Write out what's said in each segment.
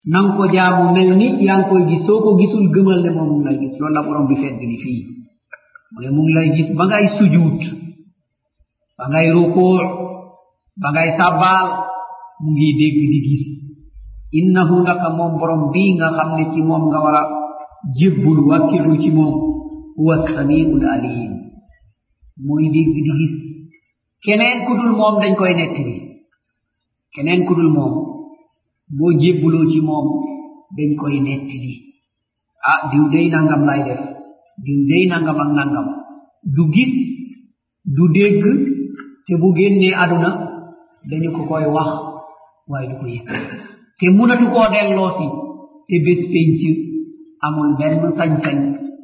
nang ko jaamu mel ni yaa ngi koy gis soo ko gisul gëmal ne moom mu ngi lay gis loolu la borom bi fedd ni fii mu ne mu ngi lay gis ba ngay sujuut ba ngay rukuu ba ngay sabbaal mu ngi dégg di gis innahu naka moom borom bii nga xam ne ci moom nga war a jébbul wàkkirlu ci moom huwa samiul alim mooy dégg di gis keneen ku dul moom dañ koy nettali keneen ku dul moom boo jébbuloo ci moom dañ koy nettali ah diw day nangam lay def diw day nangam ak nangam du gis du dégg te bu génnee aduna dañu ko koy wax waaye du ko yëg te munatu koo delloosi te bés penc amul benn sañ-sañ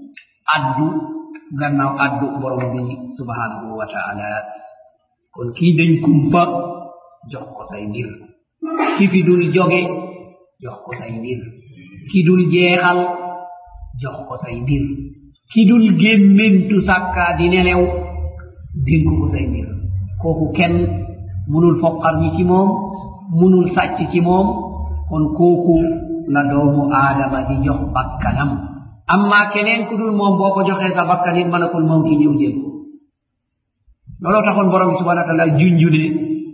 addu gannaaw addu borom bi subhanahu wa taala kon kii dañ kumpa jox ko say mbir ki fi dul joge jox ko say mbir ki dul jeexal jox ko say mbir ki dul gémmentu sàkkaa di nelew dénk ko say mbir kooku kenn munul foqar ñi ci moom munul sàcc ci moom kon kooku la doomu aadama di jox bakkanam amma keneen ku dul moom boo ko joxee sa bakkan it malakul mawti ñëw jël ko looloo taxoon borom bi subhana wa taala junju ne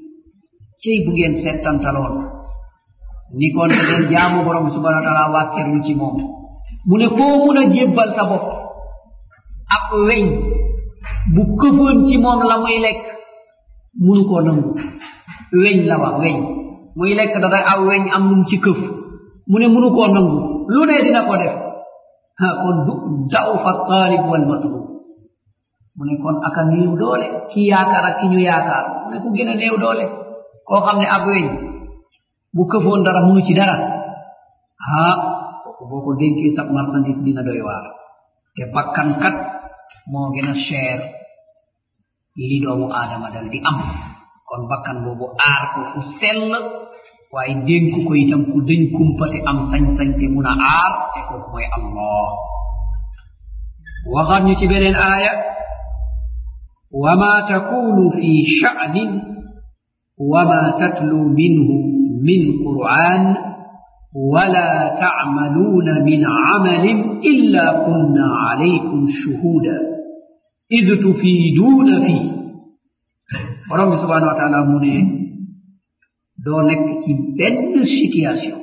cey bu ngeen settantaloon ni kon da ngeen jaamu borom bi subhana wa taala wàkkerlu ci moom mu ne koo mun a jébbal sa bopp ak weñ bu këfoon ci moom la muy lekk munu koo nangu weñ la wax weñ muy lekk da day aw weñ am num ci këf mu ne munu koo nangu lu ne dina ko def ha kon du daw fa taalib wal matlub mu ne kon aka néew doole ki yaakaar ak ki ñu yaakaar mu ne ku gën a néew doole koo xam ne ab weñ bu këfoon dara munu ci dara ha kooku boo ko dénkee sab marchandise dina doy waar te bakkan kat moo gën a cher li doomu aadama dal di am kon bakkan boobu aar ko fu sell waaye dénk ko itam ku dañ kumpate am sañ-sañ te mun a aar te kooku mooy allah waxaat ñu ci beneen aaya وما تكون في شأن وما تتلو منه من قرآن ولا تعملون من عمل إلا كنا عليكم شهودا إذ تفيدون فيه borom subhanahu wa taala mu ne doo nekk ci benn situation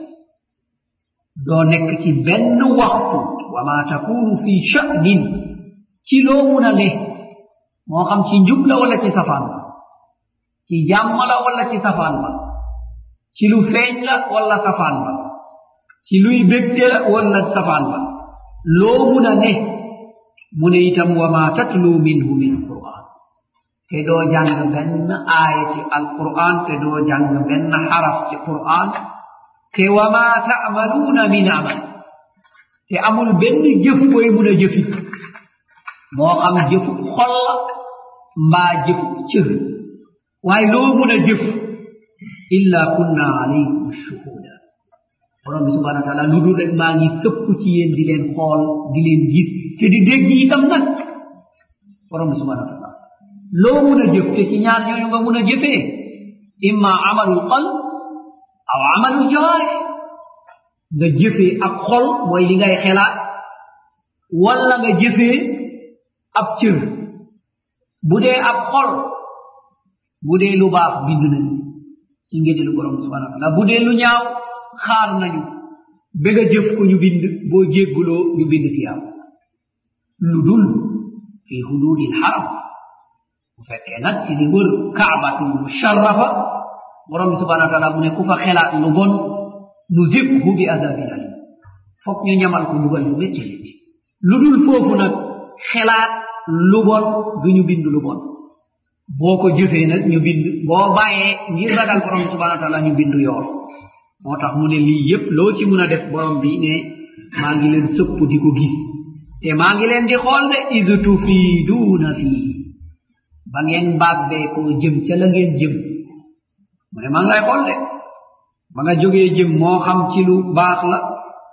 doo nekk ci benn waxtu wa ma takunu fi sha'nin ci loo mun a ne moo xam ci njub la wala ci safaan ba ci jàmm la wala ci safaan ba ci lu feeñ la wala safaan ba ci luy bégte la wala safaan ba loo mun a ne mu ne itam wa ma tatlu minhu min quran te doo jàng benn aaya ci alquran te doo jàng benn xaraf ci quran te wa ma taamaluuna min amal te amul benn jëf koy mun a jëfi moo xam jëfu xol la mbaa jëfu cër waaye loo mun a jëf illa kunna alaykum shuhuda borom bi subhana wa taala lu dul rek maa ngi sëpp ci yéen di leen xool di leen gis te di dégg itam nag borom bi subhana wa taala loo mun a jëf te ci ñaar ñooñu nga mun a jëfee imma amalul qalb aw amalul jawaarih nga jëfee ak xol mooy li ngay xelaat walla nga jëfee ab cër bu dee ab xol bu dee lu baax bind nañu ci ngénelu borom subhana wa taala bu dee lu ñaaw xaar nañu ba nga jëf ko ñu bind boo jégguloo ñu bind tiyaam lu dul fi hududil haram bu fekkee nag ci li wër kaabatul musharrafa borom bi subhana wa taala mu ne ku fa xelaat lu bon nu zibhu bi adabin alim fokk ñu ñamal ko mbugal yu métti métti lu dul foofu nag xelaat lu bon du ñu bind lu bon boo ko jëfee nag ñu bind boo bàyyee ngir ragal borom bi subhana wa taala ñu bind yool moo tax mu ne lii yépp loo ci mun a def borom bi ne maa ngi leen sëpp di ko gis te maa ngi leen di xool de is tufiiduuna fii ba ngeen bàbbee koo jëm ca la ngeen jëm mu ne maa ngi lay xool de ba nga jógee jëm moo xam ci lu baax la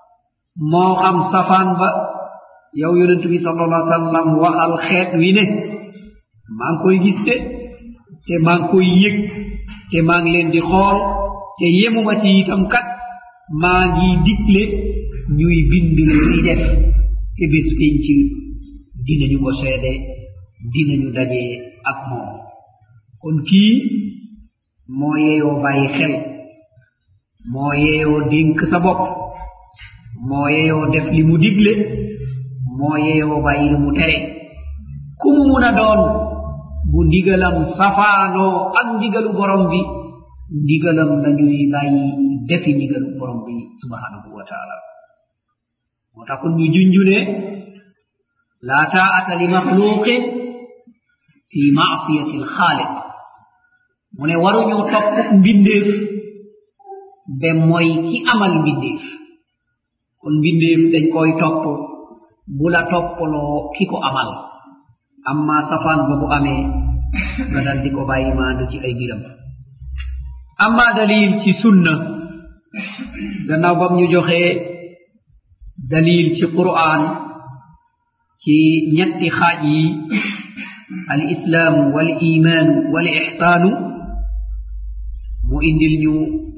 moo xam safaan ba yow yonent bi sallallahu alayhi wa sallam waxal xeet wi ne maa ngi koy gis de te maa ngi koy yëg te maa ngi leen di xool te yemuma ci itam kat maa ngi digle ñuy bind luy def te bés penc dinañu ko seede dinañu daje ak moom kon kii moo yeeyoo bàyyi xel moo yeeyoo dénk sa bopp moo yeeyoo def li mu digle moo yeeyoo bàyyi li mu tere ku mu mun a doon bu ndigalam safaanoo ak ndigalu borom bi ndigalam dañuy bàyyi defi ndigalu borom bi subhanahu wa taala moo tax kon ñu junjune laa taa'ata li maxluqin fi maasiyati alxaaliq mu ne waruñu topp mbindeef be mooy ki amal mbindeef kon mbindeef dañ koy topp bu la toppaloo ki ko amal amma safaan ba bu amee nga dal di ko bàyyi maandu ci ay biram amma dalil ci sunna gannaaw bam ñu joxee dalil ci qur'an ci ñetti xaaj yi al islaamu wal imaanu wal ixsaanu mu indil ñu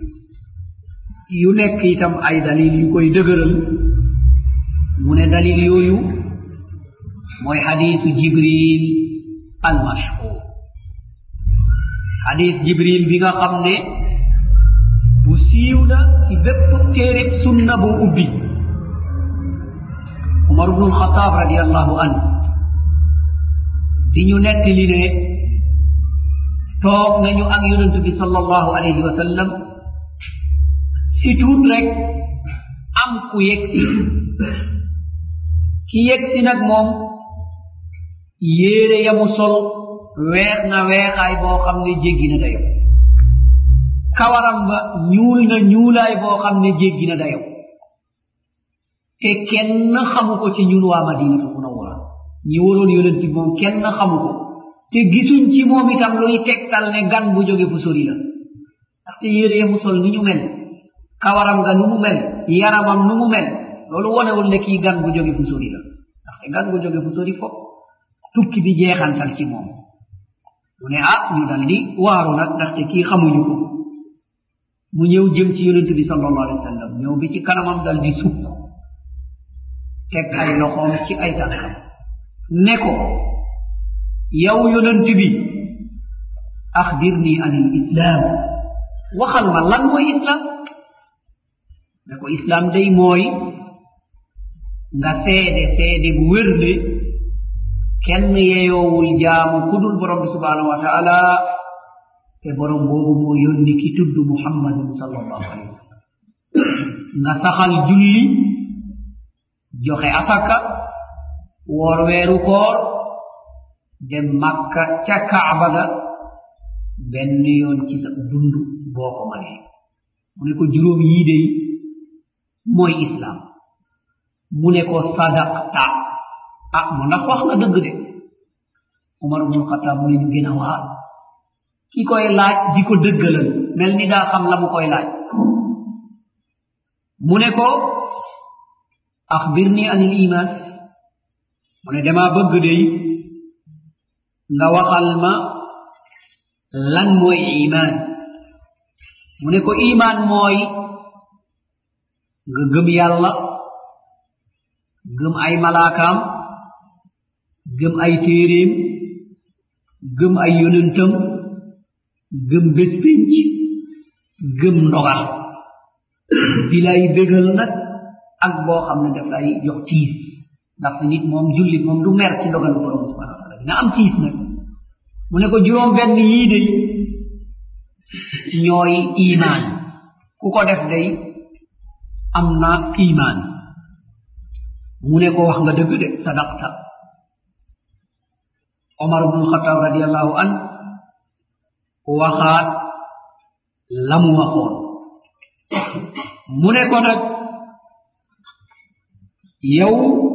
yu nekk itam ay dalil yu koy dëgëral mu ne dalil yooyu mooy xadiisu jibril al mashhur xadiis jibril bi nga xam ne bu siiw na ci bépp téereb sunna bu ubbi umar bnu alxataab radiallahu anhu di ñu nekk li ne toog nañu ak yonent bi sallallahu alayhi wa sallam si tuut rek am ku yegsi ki yegsi nag moom yéere yamu sol weex na weexaay boo xam ne jéggi na dayo kawaram ba ñuul na ñuulaay boo xam ne jéggi na dayo te kenn xamu ko ci ñun waa madinatu munawwara ñi waroon yonent bi moom kenn xamu ko te gisuñ ci moom itam luy tegtal ne gan bu jóge fu sori la ndaxte yére yamu sol ni ñu mel kawaram ga nu mu mel yaramam nu mu mel loolu wonewul ne kii gan bu jóge fu sori la ndaxte gan bu jóge fu sori fop tukki bi jeexantal ci moom mu ne ah ñu dal di waaru nag ndaxte kii xamuñu ko mu ñëw jëm ci yonent bi sallallahu alayhi wa sallam ñëw bi ci kanamam dal di sukk teg ay loxoom ci ay tànkam ne ko yow yonent bi axbirni an il islam waxal ma lan mooy islam ne ko islam day mooy nga seede seede bu wér ne kenn yeyoowul jaamu kudul borom bi subhanahu wa taala te borom boobu moo yónni ki tudd muhammadun sallallahu alayhi wa sallam nga saxal julli joxe asaka woor weeru koor dem makka ca kaaba ga benn yoon ci sa dund boo ko manee mu ne ko juróom yii dey mooy islam mu ne ko sadaqta ah mu ndax wax nga dëgg de umar bnu xataab mu ne ñu gën a waar ki koy laaj di ko dëggalal mel ni daa xam la mu koy laaj mu ne ko axbirni an il iman mu ne dama bëgg dey nga waxal ma lan mooy iman mu ne ko iman mooy nga gëm yàlla gëm ay malaakaam gëm ay téeréem gëm ay yonentam gëm bés pénc gëm ndogal bi lay bégal nag ak boo xam ne daf lay jox tiis ndaxte nit moom jullit moom du mer ci ndogalu borom subhanahu wa taala dina am tiis nag mu ne ko juróom benn yii de ñooy imaan ku ko def day am na imaan mu ne ko wax nga dëgg de sadaqta omar bnu xataab radiallahu an waxaat la mu waxoon mu ne ko nag yow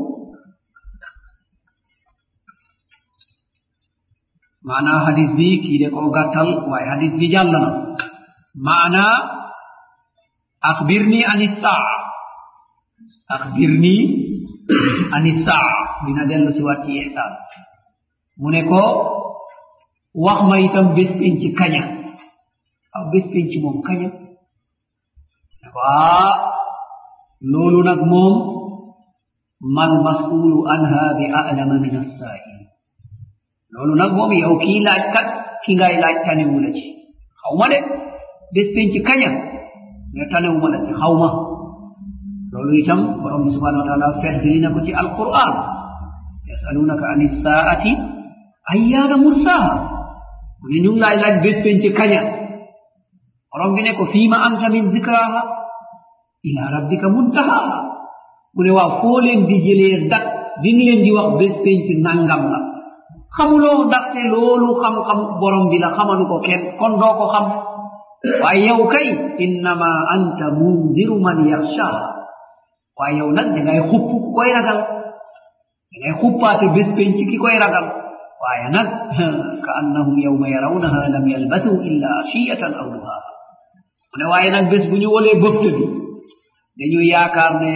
maanaa hadis bi kii de koo gàttal waaye hadis bi jàll na maanaa axbirni an issaa axbirni an issaa dina dellu si waat ci ihsaan mu ne ko wax ma itam bés penc kaña aw bés penc moom kaña ne faa loolu nag moom mal masulu anha bi alama min assail loolu nag moom yow kii laaj kat ki ngay laaj tanewu la ci xaw ma de bés penc kaña ne tanewu la ci xaw ma loolu itam borom bi subhanahu wa taala feddli na ko ci alquran yasalunaka an issaati ayyaana mursaha mu ne ñu ngi laaj laaj bés penc kaña borom bi ne ko fiima anta min zikraha ila rabbika muntahaha mu ne waaw foo leen di jëlee dat bi nga leen di wax bés penc nangam la xamuloo ndaxte loolu xam-xam borom bi la xamalu ko kenn kon doo ko xam waaye yow kay innama anta mundiru man yaxshaha waaye yow nag dangay xupp ku koy ragal dangay xuppaate bés penc ki koy ragal waaye nag ka annahum yawma yarawnaha lam yalbathu illa ashiyatan aw duhaha mu ne waaye nag bés bu ñu wolee bëfte bi dañu yaakaar ne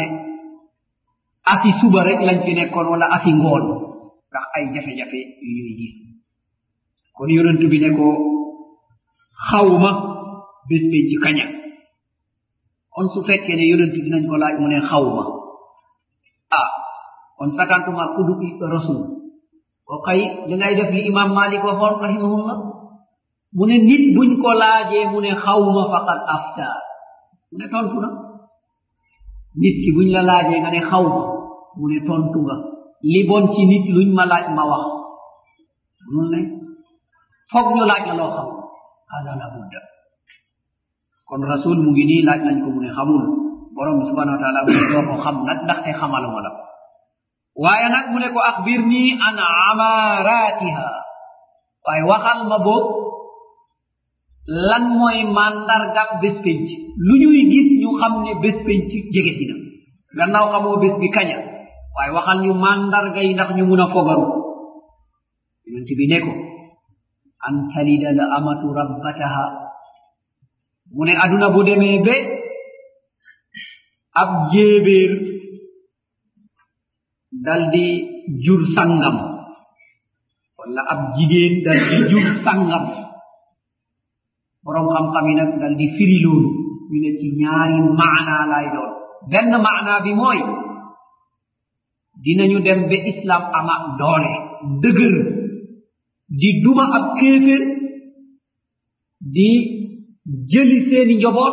afi suba rek lañ fi nekkoon wala afi ngoon ndax ay jafe-jafe yu ñuy gis kon yonent bi ne ko xawma bés penc kaña kon su fekkee ne yonent bi nañ ko laaj mu ne xawma ah kon sakantuma kudu rasul o kay dangay def li imam malik waxoon rahimahullah mu ne nit buñ ko laajee mu ne xawma faqad afta mu ne tontu na nit ki buñ la laajee nga ne xawma mu ne tontu nga li bon ci nit luñ ma laaj ma wax mun ne foog ñu laaj la loo xam hada la budda kon rasul mu ngi nii laaj nañ ko mu ne xamul borom bi subhanahu wa taala mu ne doo ko xam nag ndaxte xamaluma la ko waaye nag mu ne ko axbir nii an amaratiha waaye waxal ma boog lan mooy mandargam bés penc lu ñuy gis ñu xam ne bés penc jege si na gannaaw xamoo bés bi kaña waaye waxal ñu mandarga yi ndax ñu mun a fogaru yonent bi ne ko an talida la amatu rabbataha mu ne aduna bu demee be ab jéebéer daldi jur sangam walla ab jigéen daldi jur sangam borom xam-xam yi nag daldi firi loolu ñu ne ci ñaari maanaa lay doon benn maanaa bi mooy dinañu dem ba islam ama doole dëgër di duma ab kéefér di jëli seeni njoboot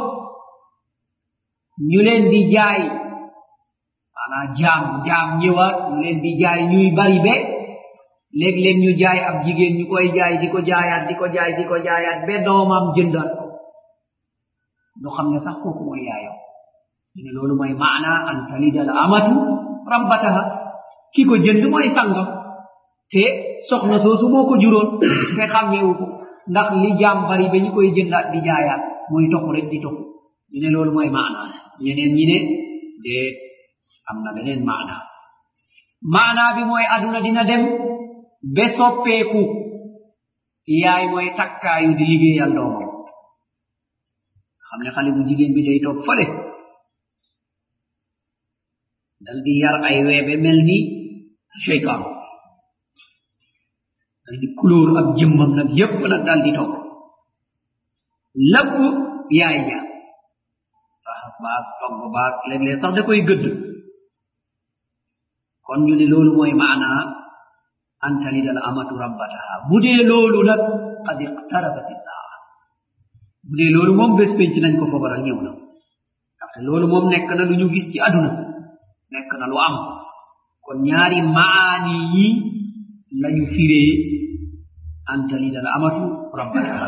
ñu leen di jaay maanaa jaam jaam ñëwaat ñu leen di jaay ñuy bari be léeg-léeg ñu jaay ab jigéen ñu koy jaay di ko jaayaat di ko jaay di ko jaayaat be doomam jëndaat ko ñu xam ne sax kooku mooy yaayam ñu ne loolu mooy maana an talida al amatu rabbataha ki ko jënd mooy sangam te soxna soosu moo ko juróon te xàmmeewu ko ndax li jaam bari ba ñu koy jëndaat di jaayaat muy toxu rek di toxu ñu ne loolu mooy maana ñeneen ñi ne déet am na beneen maana maana bi mooy aduna dina dem be soppeeku yaay mooy takkaayu di liggéeyal doomam xam ne xale bu jigéen bi day toog fële dal di yar ay weebe mel ni cheytaan dal di couleur ak jëmmam nag yépp nag dal di toog lépp yaay ja raxas baag togg baag léeg-léeg sax da koy gëdd kon ñu ne loolu mooy maanaa an talida al amatu rabbataha bu dee loolu nag qad iqtarabat isaa bu dee loolu moom bés penc nañ ko fogaral ñëw na ndaxte loolu moom nekk na lu ñu gis ci aduna nekk na lu am kon ñaari maani yi lañu firee an talida al amatu rabbataha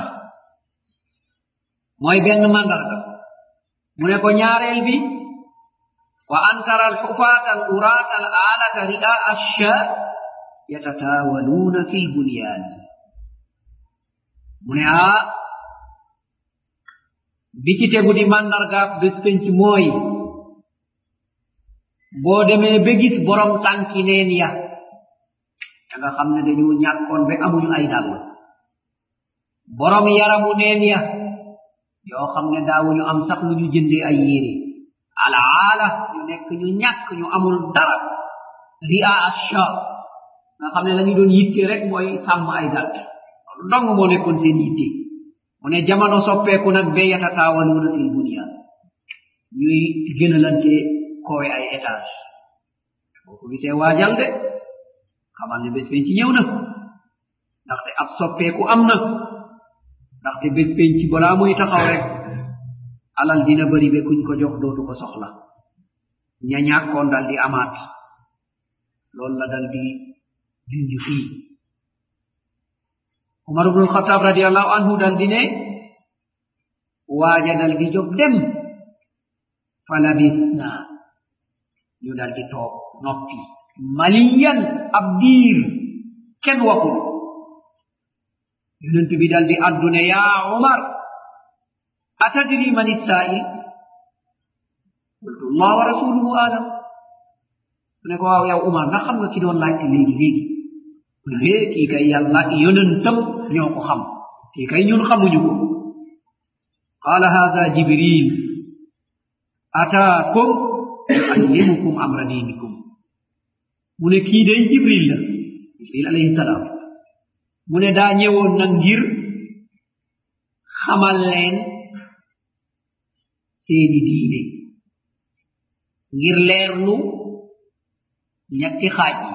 mooy benn mandarga mu ne ko ñaareel bi wa an tara alxufaata al uraata al aalata ri'a ashaa yatataawaluuna fi lbunyaan mu ne aa bi ci tegu di mandargaab bés penc mooy boo demee ba gis borom tànki neen ya da nga xam ne dañu ñàkkoon ba amuñu ay dàll borom yaramu neen ya yoo xam ne daawuñu am sax lu ñu jëndee ay yére alaala ñu nekk ñu ñàkk ñu amul dara ria asha nga xam ne la ñu doon yitte rek mooy sàmm ay gàtt loolu dong moo nekkoon seen yitte mu ne jamono soppeeku nag be yatataawaluuna fil bunyaan ñuy gënalante kowe ay étage boo ko gisee waajal de xamal ne bés penc ñëw na ndaxte ab soppeeku am na ndaxte bés penc balaa muy taxaw rek alal dina bari be kuñ ko jox dootu ko soxla ña ñàkkoon dal di amaat loolu la dal di junj fii umar ibnu alxataab radiallahu anhu dal di ne waaja dal di jóg dem fa labisna ñu dal di toog noppi maliyan ab diir kenn waxul yonent bi dal di addu ne yaa umar atadri man issail qultu allah wa rasuluhu alam mu ne ko waaw yow umar ndax xam nga ki doon laajte léegi léegi mu ne hee kii kay yàlla yonentam ñoo ko xam kii kay ñun xamuñu ko qala hada jibril ataakum yuallimukum amra dinikum mu ne kii day jibril la jibril alayhi salaam mu ne daa ñëwoon nag ngir xamal leen seeni diine ngir leerlu ñetti xaaj yi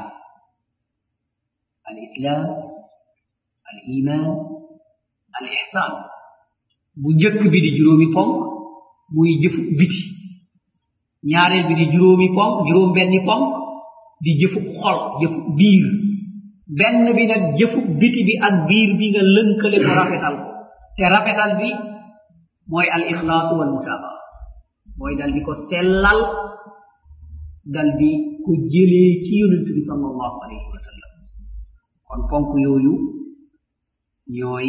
al islam al iman al ihsan bu njëkk bi di juróomi ponk muy jëfu biti ñaareel bi di juróomi ponk juróom benni ponk di jëfu xol jëfu biir benn bi nag jëfu biti bi ak biir bi nga lënkale ko rafetal ko te rafetal bi mooy al ixlaasu wal mutabaa mooy dal di ko sellal dal di ko jëlee ci yonent bi sallallahu alayhi wa sallam kon ponk yooyu ñooy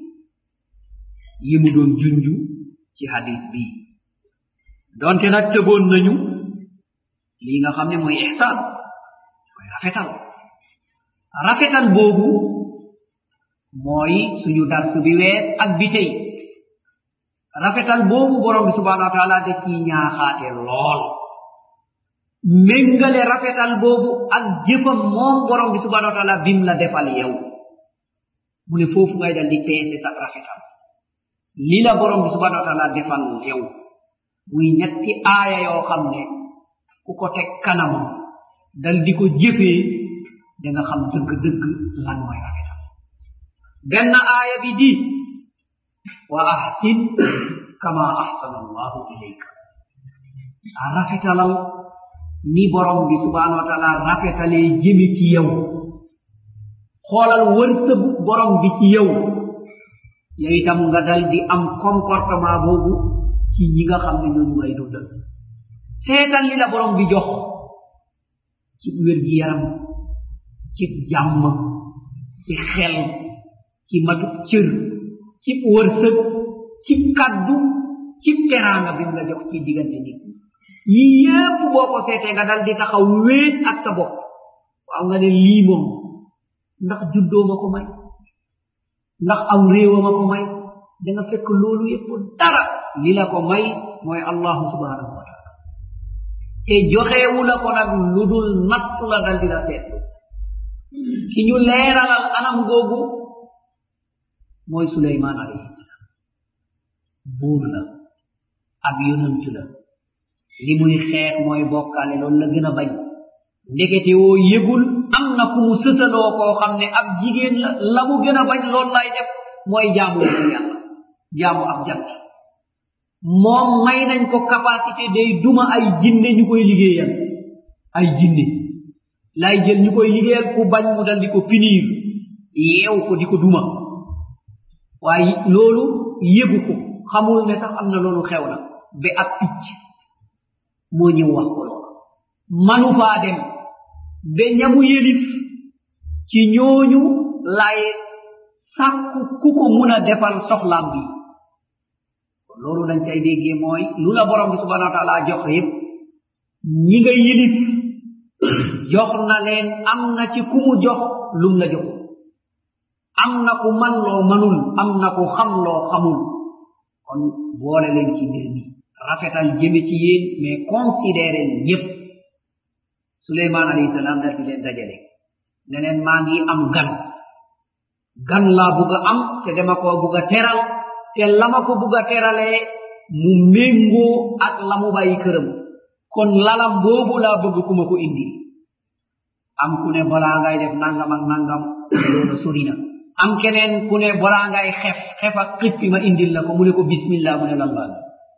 yi mu doon junju ci hadis bi donte nag tëboon nañu lii nga xam ne mooy ixsaan mooy rafetal rafetal boobu mooy suñu dars bi wees ak bi tey rafetal boobu borom bi subhanahu wa taala da ciy ñaaxaate lool méngale rafetal boobu ak jëfam moom borom bi subhanahu wa taala bim la defal yow mu ne foofu ngay dal di peese sa rafetal li la borom bi subhanahu wa taala defal yow muy ñetti aaya yoo xam ne ku ko teg kanamam dal di ko jëfee da nga xam dëgg-dëgg lan mooy rafetal benn aaya bi di wa ahsin kama ahsana allahu ilayka a rafetalal ni borom bi subhanahu wa taala rafetalee jëmi ci yow xoolal wërsëgu borom bi ci yow yow itam nga dal di am comportement boobu ci ñi nga xam ne ñooñu ngay dundal seetal li la borom bi jox ci wér gi yaram ci jàmm ci xel ci matu cër ci wërsëg ci kaddu ci teraanga bi mu la jox ci diggante nit yii yépp boo ko seetee nga dal di taxaw wéet ak sa bopp waaw nga ne lii moom ndax juddoo ma ko may ndax aw réewa ma ko may da nga fekk loolu yépp dara li la ko may mooy allahu subhanahu wa taala te joxeewu la ko nag lu dul natt la dal di la seetlu ki ñu leeralal anam googu mooy suleymaan alayhi salaam buur la ab yonant la li muy xeex mooy bokkaale loolu la gën a bañ ndekete woo yëgul am na ku mu sësaloo koo xam ne ab jigéen la la mu gën a bañ loolu lay def mooy jaamu yàlla jaamu ab jant moom may nañ ko capacité day duma ay jinne ñu koy liggéeyal ay jinne lay jël ñu koy liggéeyal ku bañ mu dal di ko pinir yeew ko di ko duma waaye loolu yëgu ko xamul ne sax am na loolu xew na ba ab picc moo ñëw wax ko loolu manu faa dem ba ñamu yelif ci ñooñu lay sàkku ku ko mun a defal soxlaam bi loolu dañ cay déggee mooy lu la borom bi subhanahu wa taala jox yépp ñi nga yilif jox na leen am na ci ku mu jox lum la jox am na ku man loo manul am na ku xam loo xamul kon boole leen ci mbir mi rafetal jëme ci yéen mais considéré ñépp suleymaan alayhi salaam dal di leen dajale ne leen maa ngi am gan gan laa bugg a am te dama koo bugg a teral te la ma ko bugg a teralee mu méngoo ak la mu bàyyi këram kon lalam boobu laa bëgg ku ma ko indi am ku ne balaa ngay def nangam ak nangam loolu sori na am keneen ku ne balaa ngay xef xef ak xippi ma indil la ko mu ne ko bismillah mu ne lan baa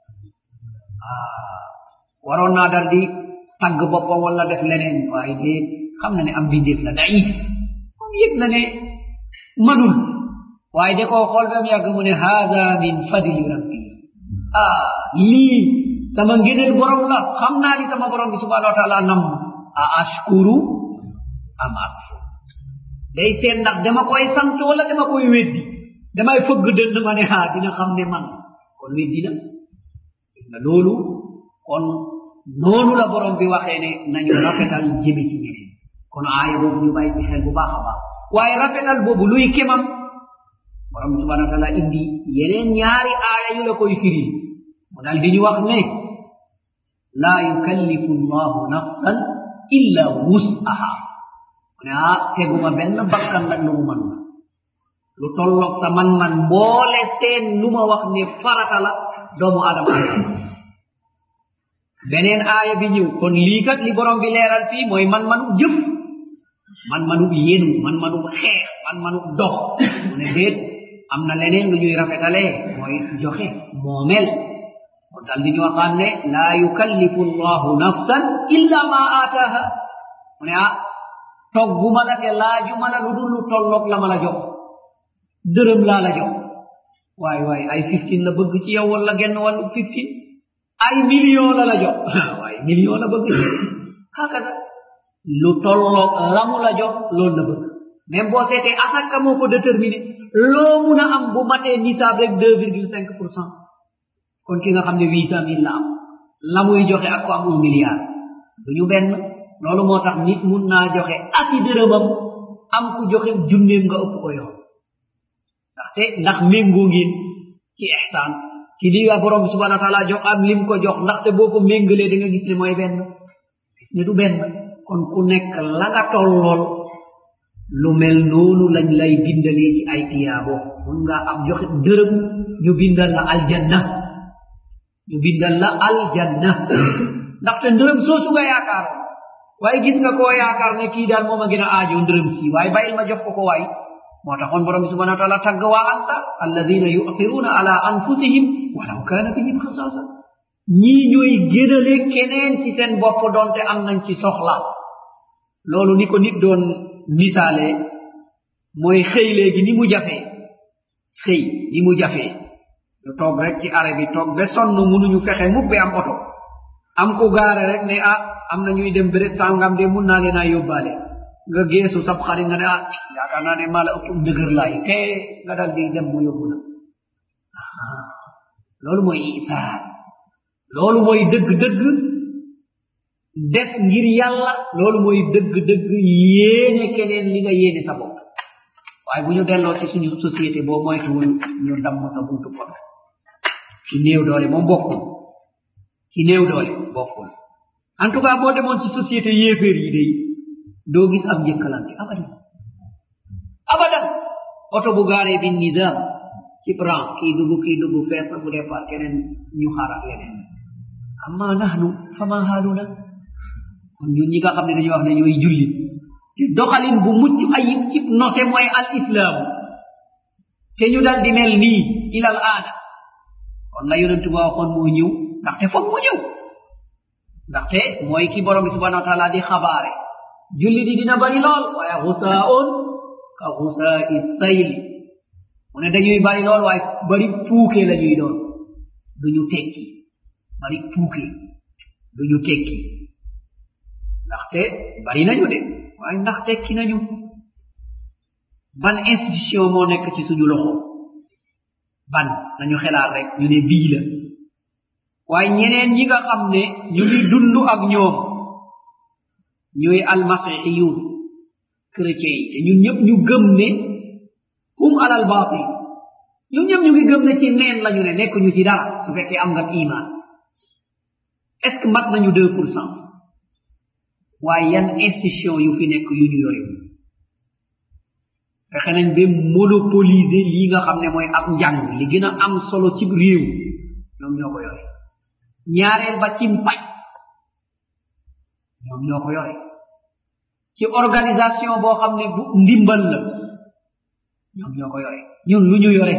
waroon naa dal di tagg boppam wala def leneen waaye déet xam na ne am bindeef la daif moom yëg na ne manul waaye da koo xool ba mu yàgg mu ne haada min fadli rabbi ah lii sama ngëneel borom la xam naa li sama borom bi subhanahu wa taala nam a ashkuru am akfur day seet ndax dama koy sant wala dama koy weddi damay fëgg dënn ma ne haa dina xam ne man kon weddi na nga loolu kon noonu la borom bi waxee ne nañu rafetal jëme ci ñeneen kon aaya boobu ñu bàyyi ci xel bu baax a baax waaye rafetal boobu luy kemam borom bi subhanahu wa taala indi yeneen ñaari aaya yu la koy firi mu dal di ñu wax ne laa yukallifu llahu nafsan illa wus'aha mu ne ah teguma benn bakkan nag lu mu man la lu tolloog sa man-man mboole seen lu ma wax ne farata la doomu adama beneen aaya bi ñëw kon lii kat li borom bi leeral fii mooy man manu jëf man manu yenu man manu xeex man manu dox mu ne déet am na leneen lu ñuy rafetalee mooy joxe moomel kon dal di ñu waxaan ne laa yukallifu llahu nafsan illa ma aataaha mu ne ah togguma la te laajuma la lu dul lu tolloog la ma la jox dërëm laa la jox waay waay ay fifteen la bëgg ci yow wala genn wàllu fifteen ay million la la jox waaye million la bëgg hakada lu tolloog la mu la jox loolu la bëgg même boo seetee asaka moo ko déterminé loo mun a am bu matee nisaab rek deux virgule cinq pour cent kon ki nga xam ne huit cent mille la am la muy joxe ak ko am un milliard du ñu benn loolu moo tax nit mun naa joxe ati dërëmam am ku joxe junneem nga ëpp ko yoon ndaxte ndax méngoo ngeen ci ihsaan ci lii waa borom bi subhanahu wa taala jox am lim ko jox ndaxte boo ko méngalee da nga gis ne mooy benn gis ne du benn kon ku nekk la nga tollool lu mel noonu lañ lay bindalee ci ay tiyaabo mun nga am joxe dërëm ñu bindal la aljanna ñu bindal la aljanna ndaxte ndërëm soosu nga yaakaar waaye gis nga koo yaakaar ne kii daal moom a gën a aajo ndërëm si waaye bàyyil ma jox ko ko waay moo taxoon borom bi subhanahu wa taala tagg waa anta alladina yu'thiruna ala anfusihim walaw kana bihim xasaasa ñii ñooy gënale keneen ci seen bopp doonte am nañ ci soxla loolu ni ko nit doon misaale mooy xëy léegi ni mu jafee xëy ni mu jafee ñu toog rek ci arrêt bi toog ba sonn munuñu fexe mubbe am oto am ku gaare rek ne ah am na ñuy dem béréb sàngam de mun naa leen a yóbbaale nga geesu sab xarit nga ne ah yaakaar naa ne maa la ëpp ndëgër laay te nga dal di dem mu yóbbu la loolu mooy isaar loolu mooy dëgg-dëgg def ngir yàlla loolu mooy dëgg-dëgg yéene keneen li nga yéene sa bopp waaye bu ñu delloo ci suñu société boo moytuwul ñu damm sa buntu pot ci néew doole moom bokkul ci néew doole bokkul en tout cas boo demoon ci société yéeféer yi day doo gis am njëkkalante abadan abadan oto bu gaaree bi nizam ci bran kii dugg kii dugg fees na bu départ keneen ñu xaarat leneen amma nahnu fama haaluna kon ñun ñi nga xam ne dañuy wax ne ñooy jullit te doxalin bu mucc ayib ci nose mooy al islam te ñu dal di mel nii ilal aada kon la yonentu ba waxoon moo ñëw ndaxte foog mu ñëw ndaxte mooy ki borom bi subhanahu wa taala di xabaare julli di dina bari lool waaye xusaa'un ka xusaa'i sayli mu ne dañuy bari lool waaye bari puuke la ñuy doon duñu tekki bari puuke duñu tekki ndaxte bari nañu de waaye ndax tekki nañu ban institution moo nekk ci suñu loxo ban nañu xelaat rek ñu ne bii la waaye ñeneen ñi nga xam ne ñu ngi dund ak ñoom ñooy almasihiyun chrétien yi te ñun ñëpp ñu gëm ne hum alal batil ñun ñëpp ñu ngi gëm ne ci neen lañu ne nekk ñu ci dara su fekkee am nga iman est ce que mat nañu deux pour cent waaye yan institution yu fi nekk yu ñu yore fexe nañ ba monopoliser lii nga xam ne mooy ab njàng li gën a am solo ci réew ñoom ñoo ko yore ñaareel ba ci mpaj ñoom ñoo ko yore ci organisation boo xam ne bu ndimbal la ñoom ñoo ko yore ñun lu ñu yore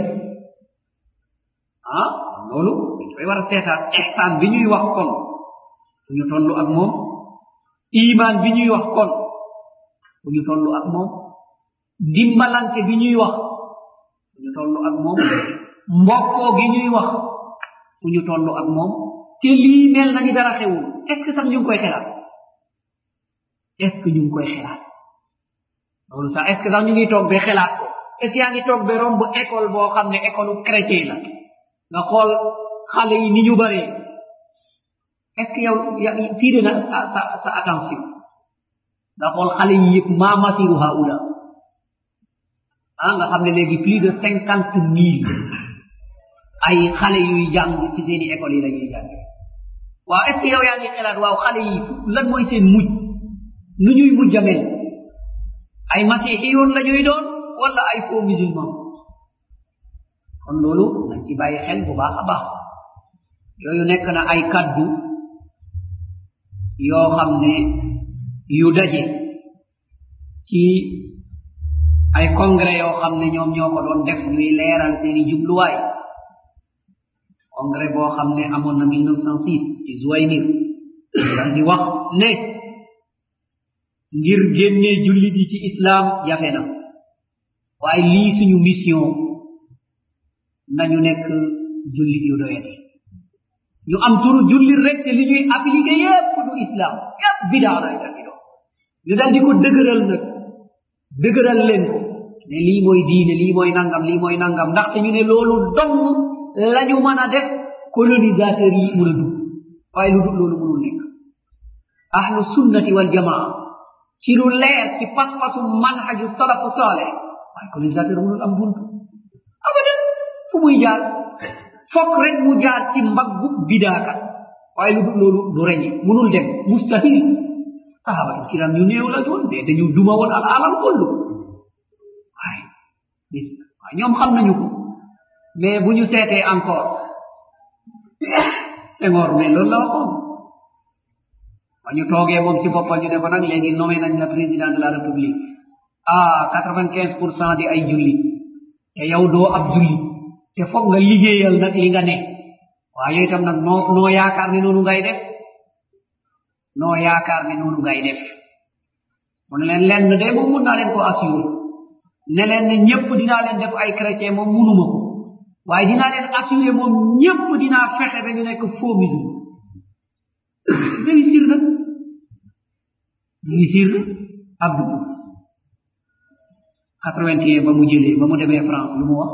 ah loolu dañ koy war a seetaat ihsaan bi ñuy wax kon fu ñu toll ak moom iman bi ñuy wax kon fu ñu toll ak moom ndimbalante bi ñuy wax fu ñu toll ak moom mbokkoo gi ñuy wax fu ñu toll ak moom te lii mel na ni dara xewul est ce que sax ñu ngi koy xelaat est ce que ñu ngi koy xelaat loolu sax est ce que sax ñu ngi toog ba xelaat ko est ce que yaa ngi toog ba romb école boo xam ne école chrétien la nga xool xale yi ni ñu bëree est ce que yow tiire na sa sa sa attention nga xool xale yi yëpp maa masiru haula ah nga xam ne léegi plus de cinquante mille ay xale yuy jàng ci seeni école yi la ñuy jànge waaw est ce que yow yaa ngi xelaat waaw xale yi lan mooy seen mujj nu ñuy mujj a mel ay masihiyoon la ñuy doon wala ay faux musulman kon loolu nañ ci bàyyi xel bu baax a baax yooyu nekk na ay kaddu yoo xam ne yu daje ci ay congrès yoo xam ne ñoom ñoo ko doon def ñuy leeral seeni jubluwaay congrès boo xam ne amoon na 1906 ci Zouaynir dal di wax ne ngir génne jullit yi ci islam jafe na waaye lii suñu mission nañu nekk jullit yu doyati ñu am turu jullit rek te li ñuy appliqué yépp du islam yépp bidaa lay dal di doon ñu dal di ko dëgëral nag dëgëral leen ko ne lii mooy diine lii mooy nangam lii mooy nangam ndaxte ñu ne loolu dong lañu mën a def colonisateur yi mun a dugg waaye lu dul loolu mënul nekk ahlu sunnati wal jamaa ci lu leer ci pas-pasu manhaju salafu saleh waaye colonisateur mënul am buntu abadan fu muy jaar fokk rek mu jaar ci mbaggu bidaakat waaye lu dul loolu du reñe mënul dem mustahil sahabatu kiram ñu néew la doon de dañu duma woon al alam kullu waaye gis waaye ñoom xam nañu ko mais bu ñu seetee encore Senghor mais loolu la waxoon ba ñu toogee moom ci boppam ñu ne ko nag léegi nommé nañ la président de la république ah quatre vingt quinze pour cent di ay julli te yow doo ab julli te foog nga liggéeyal nag li nga ne waaye itam nag noo noo yaakaar ne noonu ngay def noo yaakaar ne noonu ngay def mu ne leen lenn de moom mun naa leen ko assuré ne leen ne ñëpp dinaa leen def ay chrétien moom munuma ko waaye dinaa leen assuré moom ñëpp dinaa fexe ba ñu nekk faux musulman réussir na réussir na Abdou Diouf quatre vingt et un ba mu jëlee ba mu demee France lu mu wax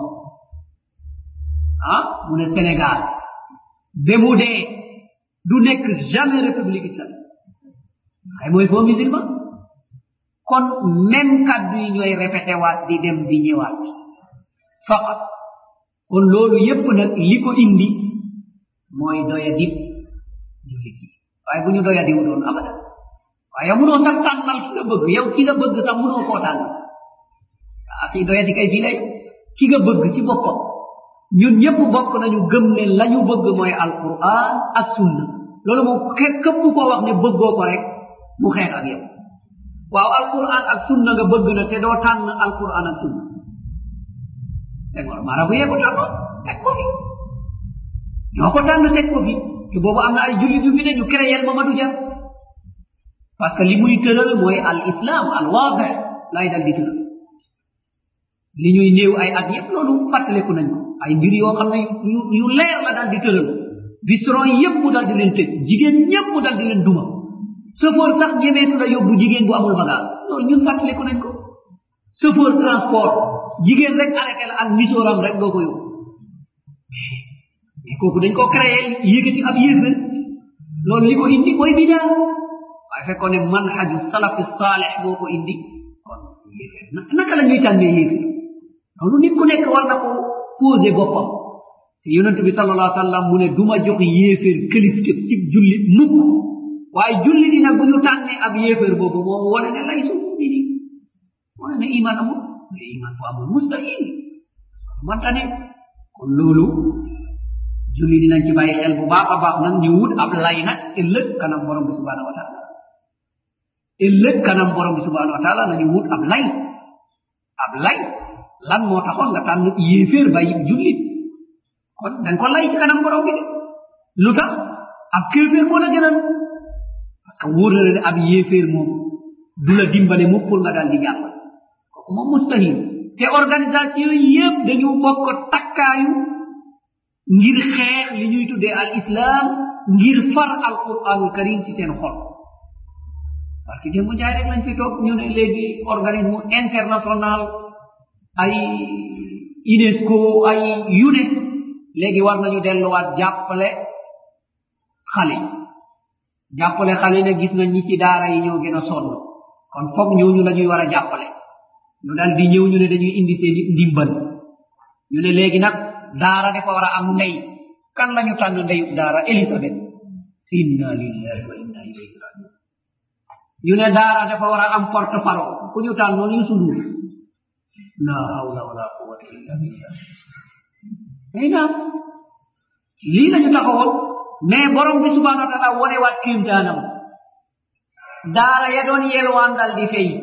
ah mu ne Sénégal ba mu dee du nekk jamais république islamique xay mooy faux musulman kon même kaddu yi ñooy répété waat di dem di ñëwaat faqat kon loolu yépp nag li ko indi mooy doya dib jullit yi waaye bu ñu doya diwu doon abadan waaye munoo sax tànnal ki nga bëgg yow ki nga bëgg sax munoo koo tànn ah kii doya di kay fii lay ki nga bëgg ci boppam ñun ñëpp bokk nañu gëm ne la ñu bëgg mooy alquran ak sunna loolu moom képp koo wax ne bëggoo ko rek mu xeex ak yow waaw alquran ak sunna nga bëgg na te doo tànn alquran ak sunna Senghor marabu yee ko tànnoon teg ko fi ñoo ko tànn teg ko fi te boobu am na ay jullit yu fi ne ñu créer Mamadou Dia parce que li muy tëral mooy al islam al waadix lay dal di tëral li ñuy néew ay at yépp loolu fàttaleku nañ ko ay mbir yoo xam ne yu yu leer la daal di tëral bistron yépp mu daal di leen tëj jigéen ñépp mu daal di leen duma chauffeur sax ñemeetu la yóbbu jigéen bu amul bagage loolu ñun fàttaliku nañ ko chauffeur transport jigéen rek arrêté la ak misooram rek doo ko yóbbu mais kooku dañ ko créé yëkkati ab yéefar loolu li ko indi mooy bidaa waaye fekkoon ne manhaju salafi saalih moo ko indi kon yéefar naka la ñuy tànnee yéefar loolu nit ku nekk war na ko posé boppam te yonent bi sallallahu alayhi wa sallam mu ne duma jox yéefar kilifte ci jullit mukk waaye julli di nag bu ñu tànnee ab yéefar boobu moom wane ne lay su mumini wane ne iman amul mais iman bu amul mustahil manta ne kon loolu julli dinañ ci bàyyi xel bu baax a baax nag ñu wut ab lay nag ëllëg kanam borom bi subhanahu wa taala ëllëg kanam borom bi subhanahu wa taala nañu wut ab lay ab lay lan moo taxoon nga tànn yéeféer bàyyi jullit kon dañ ko lay ci kanam borom bi de lu tax ab kéeféer moo la gënal parce que wóor na ne ab yéeféer moom du la dimbale mu pour nga daal di jàpp kooku moom mustahil te organisation yépp dañu bokk takkaayu ngir xeex li ñuy tuddee al islam ngir far al quranul karim ci seen xol parce que démb jaay rek lañ fi toog ñu ne léegi organisme international ay UNESCO ay yu ne léegi war nañu delluwaat jàppale xale yi jàppale xale ne gis nañ ñi ci daara yi ñoo gën a sonn kon foog ñooñu la ñuy war a jàppale ñu dal di ñëw ñu ne dañuy indi seen ndimbal ñu ne léegi nag daara dafa war a am ndey kan la ñu tànn ndeyu daara Elisabeth inna lillahi wa inna ilayhi rajiun ñu ne daara dafa war a am porte parole ku ñu tànn noonu Youssou Ndour la hawla wala quwwata illa billah ay naam lii lañu taxawoon mais borom bi subhanahu wa taala wone waat kéemtaanam daara ya doon yelwaan dal di fay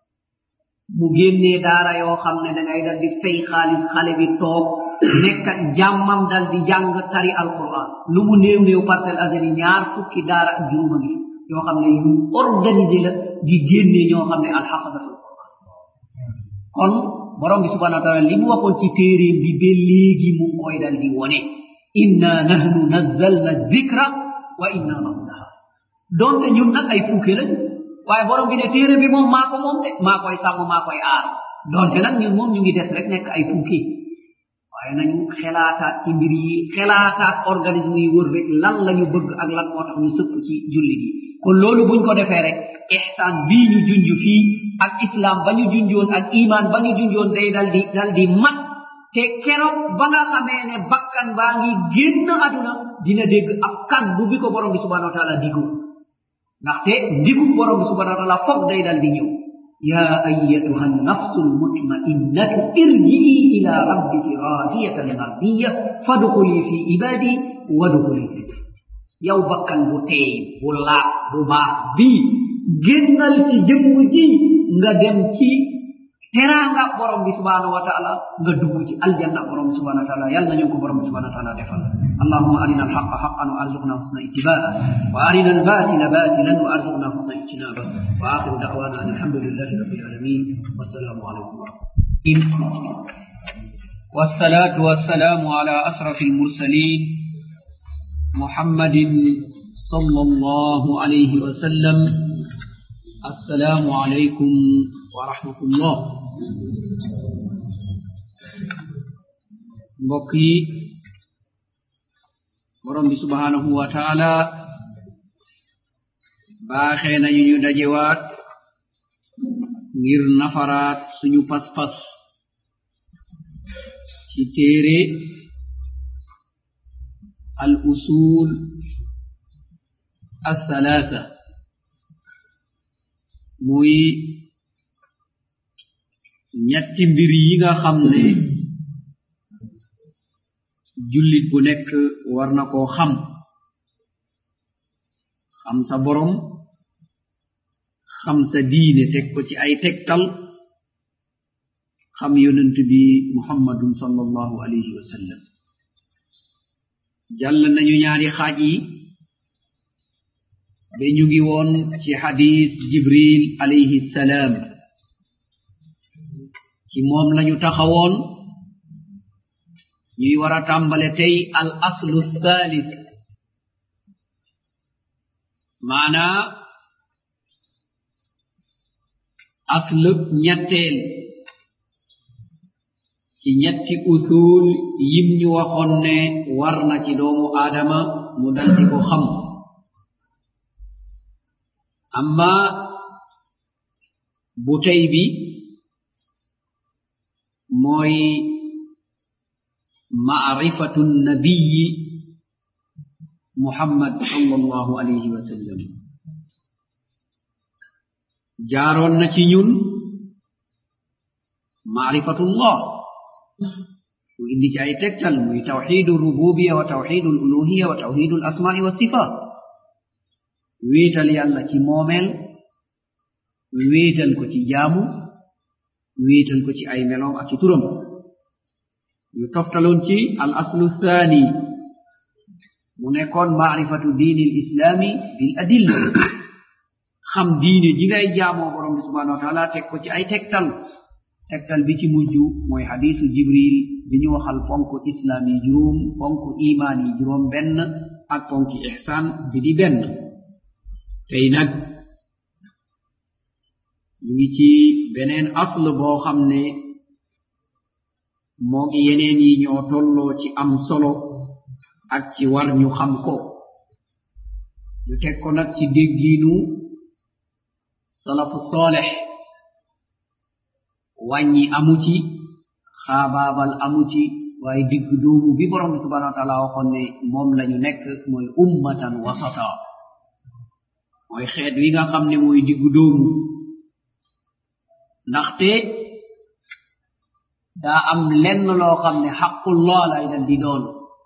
mu génnee daara yoo xam ne dangay dal di fay xaalis xale bi toog nekk jàmmam dal di jàng tari alquran lu mu néew néew parcelle azali ñaar fukki daara ak juróoma ngi yoo xam ne yu organisé la di génnee ñoo xam ne alxafazatul quran kon borom bi subhanahu wa taala li mu waxoon ci téeréem bi ba léegi mu koy dal di wone inna nahnu nazzalna dhikra wa inna lahu laha donte ñun nag ay puuke lañ waaye borom bi ne téere bi moom maa ko moom de maa koy sàmm maa koy aar donte nag ñun moom ñu ngi des rek nekk ay puuke waaye nañu xelaataat ci mbir yi xelaataat organisme yi wër rek lan la ñu bëgg ak lan moo tax ñu sëpp ci jullit yi kon loolu buñ ko defee rek ihsaan bii ñu junj fii ak islam ba ñu junjoon ak iman ba ñu junjoon day dal di dal di mat te keroog ba nga xamee ne bakkan baa ngi génn aduna dina dégg ab kaddu bi ko borom bi subhanahu wa taala digu ndaxte ndigu borom bi subhanahu wa taala foog day dal di ñëw ya ayatuha nafsu lmutmainnatu irjii ila rabbiki radiyatan mardiya fadxuli fi ibadi wadxuli fi yow bakkan bu teey bu laab bu baax bii génnal ci jëmm ji nga dem ci teranga borom bi subhanahu wa taala nga dugg ci aljanna borom bi subhanahu wa taala yàlla nañu ko borom bi subhanahu wa taala defal اللهم أرنا الحق حقا وأرزقنا حسن اتباعه وأرنا الباطل باطلا وأرزقنا حسن اجتنابه وآخر دعوانا أن الحمد لله رب العالمين والسلام عليكم ورحمة الله والصلاة والسلام على أشرف المرسلين محمد صلى الله عليه وسلم السلام عليكم ورحمة الله بقي borom bi subhanahu wa taala baaxee nañu ñu dajewaat ngir nafaraat suñu pas-pas ci téere al usul althalatha muy ñetti mbir yi nga xam ne jullit bu nekk war na koo xam xam sa borom xam sa diine teg ko ci ay tegtal xam yonent bi muhammadun sallallahu alayhi wa sallam jàll nañu ñaari xaaj yi ba ñu ngi woon ci xadis jibril alayhi salaam ci moom lañu taxawoon ñuy war a tàmbale tey al aslu thalith maanaa aslub ñetteel ci ñetti usul yim ñu waxoon ne war na ci doomu aadama mu dal di ko xam amma bu tey bi mooy maarifatu nabiyi muhammad sallallahu alayhi wa sallam jaaroon na ci ñun maarifatullah mu indi ci ay tegtal muy tawxidu rububiya wa tawxidu uluhiya wa tawxidu asmaai wa sifat wéetal yàlla ci moomeel wéetal ko ci jaamu wéetal ko ci ay meloom ak ci turam ñu toftaloon ci al aslu thani mu nekkoon maarifatu diini l islaami bil adilla xam diine ji ngay jaamoo borom bi subhanahu wa taala teg ko ci ay tegtal tegtal bi ci mujj mooy hadisu jibril bi ñu waxal ponk islaam yi juróom ponk imaan yi juróom benn ak ponki ihsaan bi di benn tey nag ñu ngi ci beneen asl boo xam ne moo ngi yeneen yi ñoo tolloo ci am solo ak ci war ñu xam ko ñu teg ko nag ci déggiinu salafu soolex wàññi amu ci xaabaabal amu ci waaye digg doomu bi borom bi subhanahu wa taala waxoon ne moom lañu nekk mooy ummatan wasata mooy xeet wi nga xam ne mooy diggu doomu ndaxte daa am lenn loo xam ne xaqullah lay dal di doon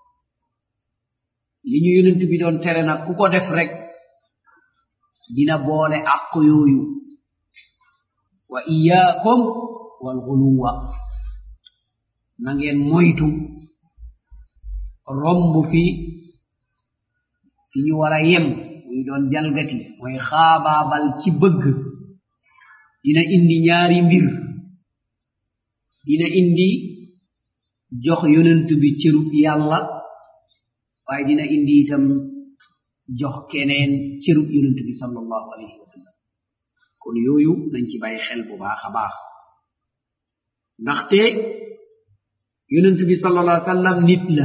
li ñu yonent bi doon tere nag ku ko def rek dina boole àq yooyu wa iyaakum walxuluwa na ngeen moytu romb fi fi ñu war a yem muy doon jalgati mooy xaabaabal ci bëgg dina indi ñaari mbir dina indi jox yonent bi cërub yàlla waaye dina indi itam jox keneen cërub yonent bi sallallahu alayhi wa sallam kon yooyu nañ ci bàyyi xel bu baax a baax ndaxte yonent bi sallallahu alayhi wa sallam nit la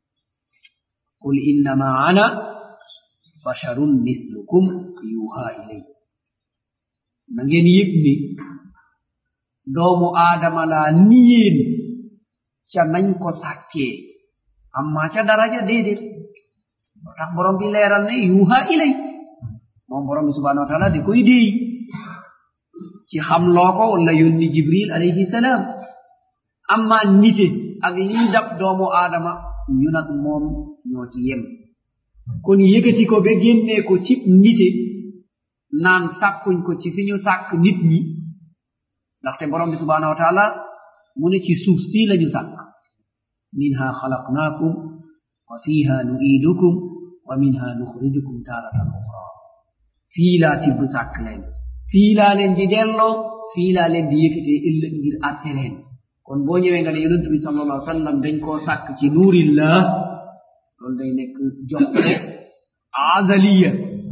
qul innama ana basharun mithlukum yuha ilay na ngeen yëg ni doomu aadama laa ni yéen ca nañ ko sàkkee amma ca daraja déedéet moo tax borom bi leeral ne yuha ilay moom borom bi subhanahu wa taala di koy déey ci xam loo ko wala yónni jibril alayhi salaam amma nite ak lii dab doomu aadama ñu nag moom ñoo ci yem kon yëkkati ko ba génnee ko cib nite naan sàkkuñ ko ci fi ñu sàkk nit ñi ndaxte borom bi subhanahu wa taala mu ne ci suuf si lañu sàkk minha xalaqnaakum wa fiha nuiidukum wa minha nuxrijukum taaratan uxra fii laa tibb sàkk leen fii laa leen di delloo fii laa leen di yëkkatee ëllëg ngir àtte leen kon boo ñëwee nga ne yonent bi sallallahu alayhi wa sallam dañ koo sàkk ci nuurillah loolu day nekk jox ko azaliya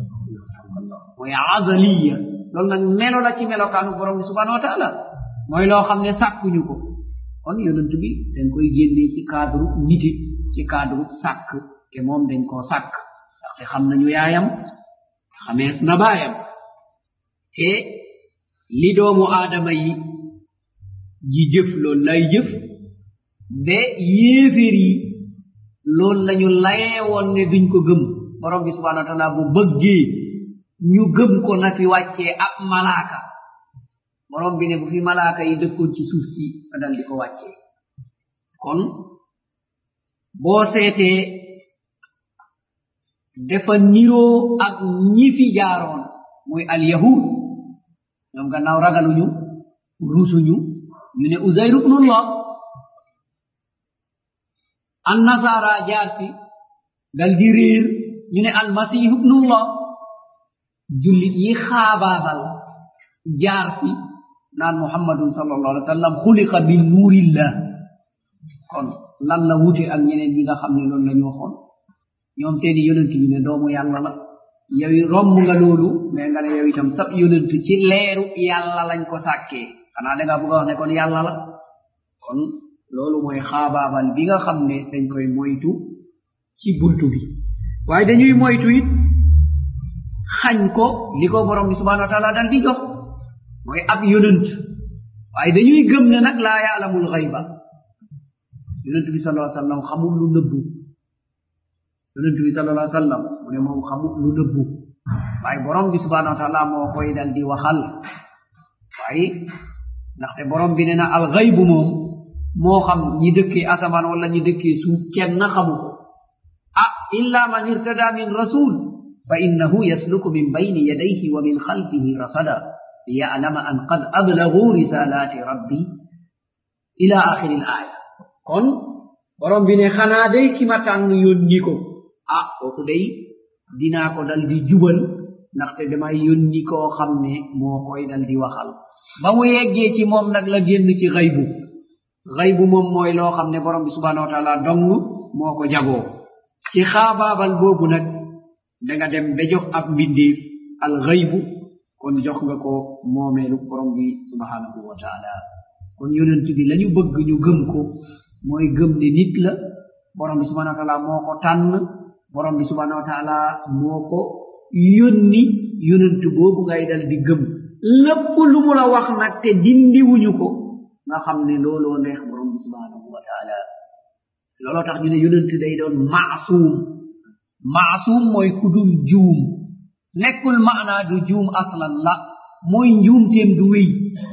mooy azaliya loolu nag melo la ci melokaanu borom bi subhanahu wa taala mooy loo xam ne sàkkuñu ko kon yonent bi dañ koy génnee ci cadre niti ci cadre sàkk te moom dañ koo sàkk ndaxte xam nañu yaayam xamees na baayam te li doomu aadama yi ji jëf loolu lay jëf ba yéeféer yi loolu lañu layee woon ne duñ ko gëm borom bi subhanahu wa taala bu bëggee ñu gëm ko na fi wàccee ab malaaka borom bi ne bu fi malaaka yi dëkkoon ci suuf si nga dal di ko wàccee kon boo seetee dafa niroo ak ñi fi jaaroon muy alyahud ñoom gannaaw ragaluñu rusuñu ñu ne uzayru ibnullah annasara jaar fi dal di réer ñu ne almasihu ibnullah jullit yi xaabaabal jaar fi naan muhammadun sallallahu alaihi wa sallam xuliqa min nuurillah kon lan la wute ak ñeneen ñi nga xam ne loolu la ñu waxoon ñoom seeni yonent ñu ne doomu yàlla la yow romb nga loolu mais nga ne yow itam sab yonent ci leeru yàlla lañ ko sàkkee xanaa da nga bëgg a wax ne kon yàlla la kon loolu mooy xaabaabal bi nga xam ne dañ koy moytu ci buntu bi waaye dañuy moytu it xañ ko li ko borom bi subhanahu wa taala dal di jox mooy ab yonent waaye dañuy gëm ne nag laa yaalamul xayba yonent bi sallallahu alayhi wa sallam xamul lu nëbbu yonent bi sallallahu alayhi wa sallam mu ne moom xamul lu nëbbu waaye borom bi subhanahu wa taala moo koy dal di waxal waaye ndaxte borom bi ne na al xaybu moom moo xam ñi dëkkee asamaan wala ñi dëkkee suuf kenn xamu ko ah illa man irtada min rasul fa innahu yasluku min bayni yadayhi wa min khalfihi rasada liya'lama an qad ablagu risalati rabbi ila akhiri l aya kon borom bi ne xanaa day ki ma tànn yónni ko ah kooku day dinaa ko dal di jubal ndaxte damay yónni koo xam ne moo koy dal di waxal ba mu yeggee ci moom nag la génn ci xaybu xaybu moom mooy loo xam ne borom bi subhanahu wa taala dong moo ko jagoo ci xaabaabal boobu nag danga dem ba jox ab mbindeef al xaybu kon jox nga ko moomeelu borom bi subhanahu wa taala kon yonent bi lañu bëgg ñu gëm ko mooy gëm ne nit la borom bi subhanahu wa taala moo ko tànn borom bi subhanahu wa taala moo ko yónni yonent boobu ngay dal di gëm lépp lu mu la wax nag te dindiwuñu ko nga xam ne looloo neex borom bi subhanahu wa taala looloo tax ñu ne yonent day doon maasuum maasuum mooy ku dul juum nekkul maanaa du juum aslan la mooy njuumteem du wéy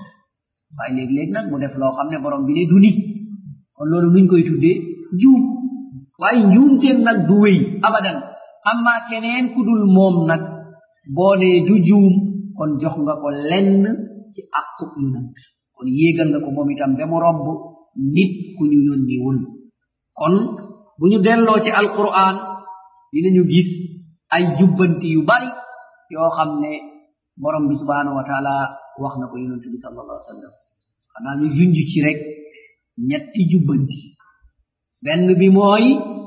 waaye léeg-léeg nag mu def loo xam ne borom bi ne du nit kon loolu nuñ koy tuddee juum waaye njuumteem nag du wéy abadan amma keneen ku dul moom nag boo nee du juum kon jox nga ko lenn ci akkub yonant kon yéegal nga ko moom itam ba mu romb nit ku ñu yónniwul kon bu ñu delloo ci alquran dinañu gis ay jubbanti yu bari yoo xam ne borom bi subhanahu wa taala wax na ko yonent bi sallallahu alaihi wasallam xanaa ñu junj ci rek ñetti jubbanti benn bi mooy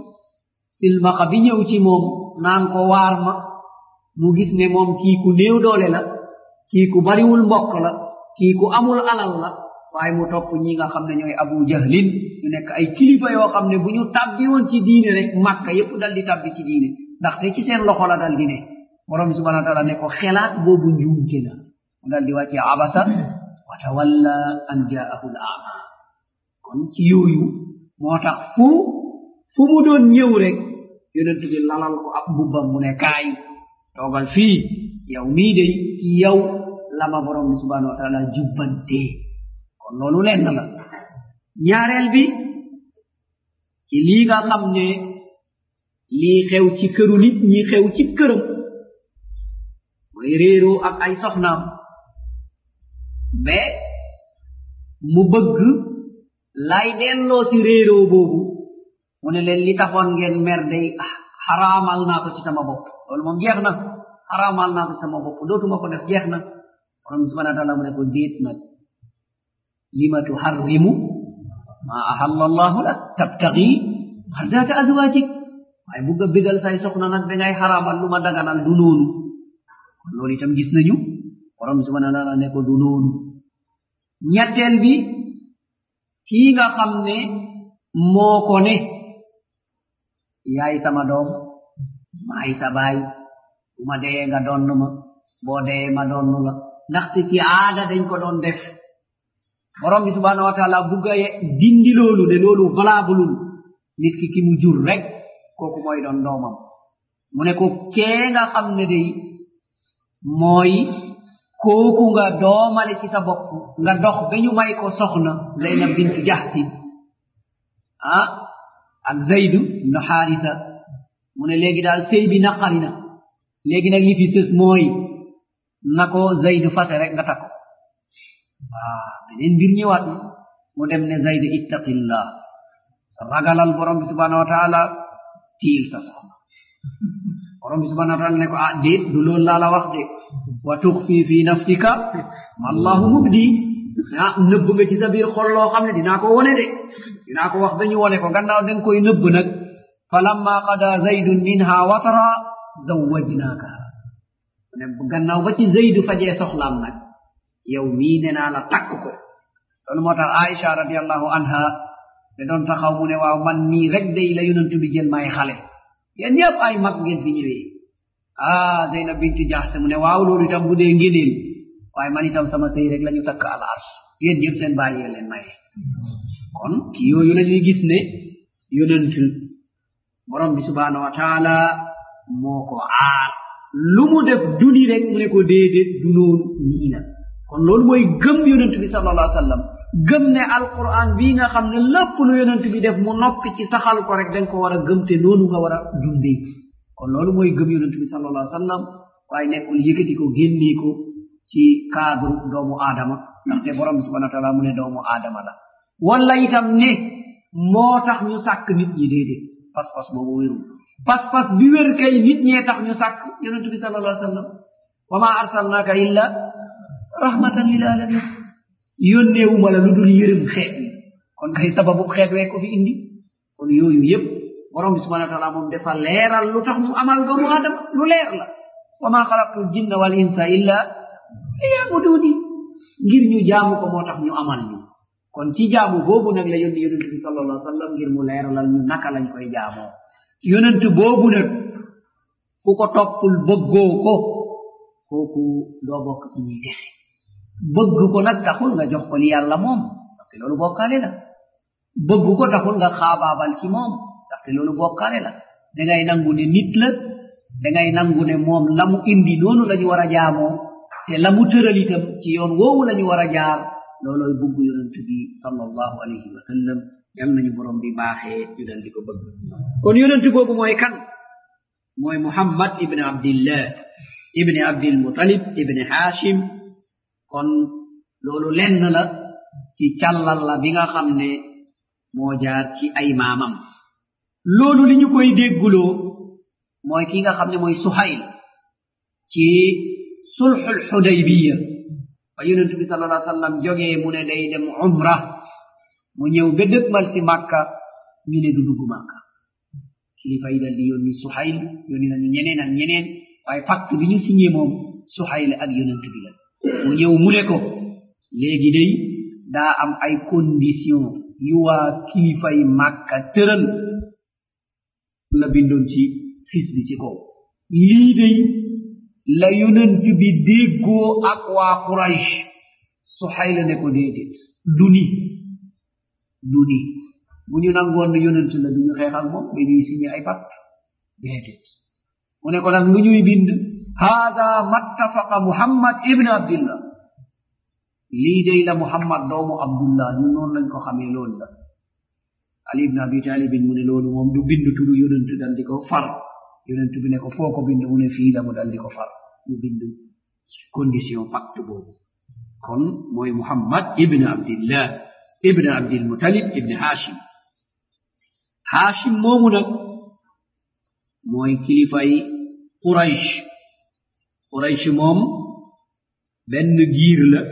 silmaxa bi ñëw ci moom naan ko waar ma mu gis ne moom kii ku néew doole la kii ku bariwul mbokk la kii ku amul alal la waaye mu topp ñi nga xam ne ñooy abu jahlin ñu nekk ay kilifa yoo xam ne bu ñu tabbi woon ci diine rek makka yépp dal di tabbi ci diine ndaxte ci seen loxo la dal di ne borom bi subhanahu wa taala ne ko xelaat boobu njuumte la mu dal di wàcce abasa wa tawalla an jaahu l ama kon ci yooyu moo tax fu fu mu doon ñëw rek yonent bi lalal ko ab mbubbam mu ne kaay toogal fii yow mii day ci yow lama borom bi subhanahu wa taala jubbantee kon loolu lenn la ñaareel bi ci lii nga xam ne lii xew ci këru nit ñi xew ci këram mooy réeroo ak ay soxnaam ba mu bëgg lay delloo si réeroo boobu mu ne leen li taxoon ngeen mer day xaraamal naa ko ci sama bopp loolu moom jeex na xaraamal naa ko ci sama bopp dootuma ko def jeex na borom subhanahu wa taala mu ne ko déet nag lima tuharrimu ma ahalla allahu lak tabtagi mardata azwajik waaye bugg a bégal say soxna nag dangay xaraamal lu ma daganal du noonu kon loolu itam gis nañu borom subhanahu wa taala ne ko du noonu ñetteel bi kii nga xam ne moo ko ne yaay sama doom maay sa baay bu ma dee nga donn ma boo dee ma donn la ndaxte ci aada dañ ko doon def borom bi subhanahu wa taala bugga dindi loolu ne loolu valabulul nit ki ki mu jur rek kooku mooy doon doomam mu ne ko kee nga xam ne day mooy kooku nga doomale ci sa bopp nga dox ba ñu may ko soxna zeyna bintu jahsin ah ak zaydu ibnu xaarisa mu ne léegi daal sëy bi naqari na léegi nag li fi sës mooy na ko zaydu fase rek nga takko waa beneen mbir ñëwaat na mu dem ne zaydu ittaqillah ragalal borom bi subhanahu wa taala tiil sa soxna borom bi subhanahu wa taala ne ko ah déet du loolu laa la wax de wa tuxfi fi nafsika ma allahu mubdi ah nëbb nga ci sa biir xol loo xam ne dinaa ko wone de dinaa ko wax ba ñu wone ko gannaaw den koy nëbb nag falamma qada zaydun minha watara zawwajnaaka ne gannaaw ba ci zaydu fajee soxlaam nag yow mii ne naa la takk ko loolu moo tax aisha radiallahu anha te doon taxaw mu ne waaw man nii rek day la yonantu bi jël may xale yéen ñëpp ay mag ngeen fi ñëwee ah zeynab bintu jaxse mu ne waaw loolu itam bu dee ngéneel waaye man itam sama sëy rek la ñu takk al ars yéen ñëpp seen bàyyi yéen leen maye kon ci yooyu la ñuy gis ne yonent borom bi subhanahu wa taala moo ko aar lu mu def duni rek mu ne ko déedéet du noonu nii la kon loolu mooy gëm yonent bi sallallahu alayhi wa sallam gëm ne alquran bii nga xam ne lépp lu yonent bi def mu noppi ci saxal ko rek danga ko war a gëm te noonu nga war a dundee kon loolu mooy gëm yonent bi sallallahu alayhi wa sallam waaye nekkul yëkkati ko génnee ko ci cadre doomu aadama ndaxte borom bi subhana wa taala mu ne doomu aadama la wala itam ne moo tax ñu sàkk nit ñi déedéet pas-pas boobu wérul pas-pas bi wér kay nit ñee tax ñu sàkk yonent bi sallallahu alayhi wa sallam wa ma arsalnaka illa rahmatan lil alamin yónneewuma la lu dul yërëm xeet wi kon kay sababu xeet wee ko fi indi kon yooyu yépp borom bi subhana wa taala moom dafa leeral lu tax mu amal doomu aadama lu leer la wa ma xalaqtu jinna wal insa illa liyabuduni ngir ñu jaamu ko moo tax ñu amal ñu kon ci jaamu boobu nag la yónni yonent bi sallallahu alayhi wa sallam ngir mu leeralal ñu naka lañ koy jaamoo yonent boobu nag ku ko toppul bëggoo ko kooku doo bokk ci ñuy texe bëgg ko nag taxul nga jox ko li yàlla moom ndaxte loolu bokkaale la bëgg ko taxul nga xaabaabal ci moom ndaxte loolu bokkaale la dangay nangu ne nit la dangay nangu ne moom la mu indi noonu la ñu war a jaamoo te la mu tëral itam ci yoon woowu la ñu war a jaar loolooy bëgg yonent bi sallallahu alayhi wa sallam yal nañu borom bi baaxee ñu dal di ko bëgg kon yonent boobu mooy kan mooy muhammad ibni abdillah ibni abdil mutalib ibni hashim kon loolu lenn la ci càllal la bi nga xam ne moo jaar ci ay maamam loolu li ñu koy dégguloo mooy ki nga xam ne mooy suhayl ci sulxul xudaybiya ba yonent bi sal allah sallam jógee mu ne day dem umra mu ñëw ba dëgmal si màkka ñu ne du dugg màkka kilifa yi dal di yónni suhayl yónni nañu ñeneen ak ñeneen waaye pacte bi ñu signé moom suhayl ak yonent bi la mu ñëw mu ne ko léegi day daa am ay condition yu waa kilifay màkka tëral la bindoon ci fis bi ci kaw lii day la yonent bi déggoo ak waa quraysh suhayl ne ko déedéet du ni du ni bu ñu nangoon ne yonent la du ñu xeexal moom dañuy signé ay pacte déedéet mu ne ko nag lu ñuy bind hada mattafaqa muhammad ibn abdillah lii day la muhammad doomu abdullah ñun noonu lañ ko xamee loolu la ali ibn abi talibin mu ne loolu moom du bind turu yonent dal di ko far yonent bi ne ko foo ko bind mu ne fii la mu dal di ko far ñu bind condition pacte boobu kon mooy muhammad ibn abdillah ibn abdil mutalib ibn hashim hashim moomu nag mooy kilifay quraysh quraysh moom benn giir la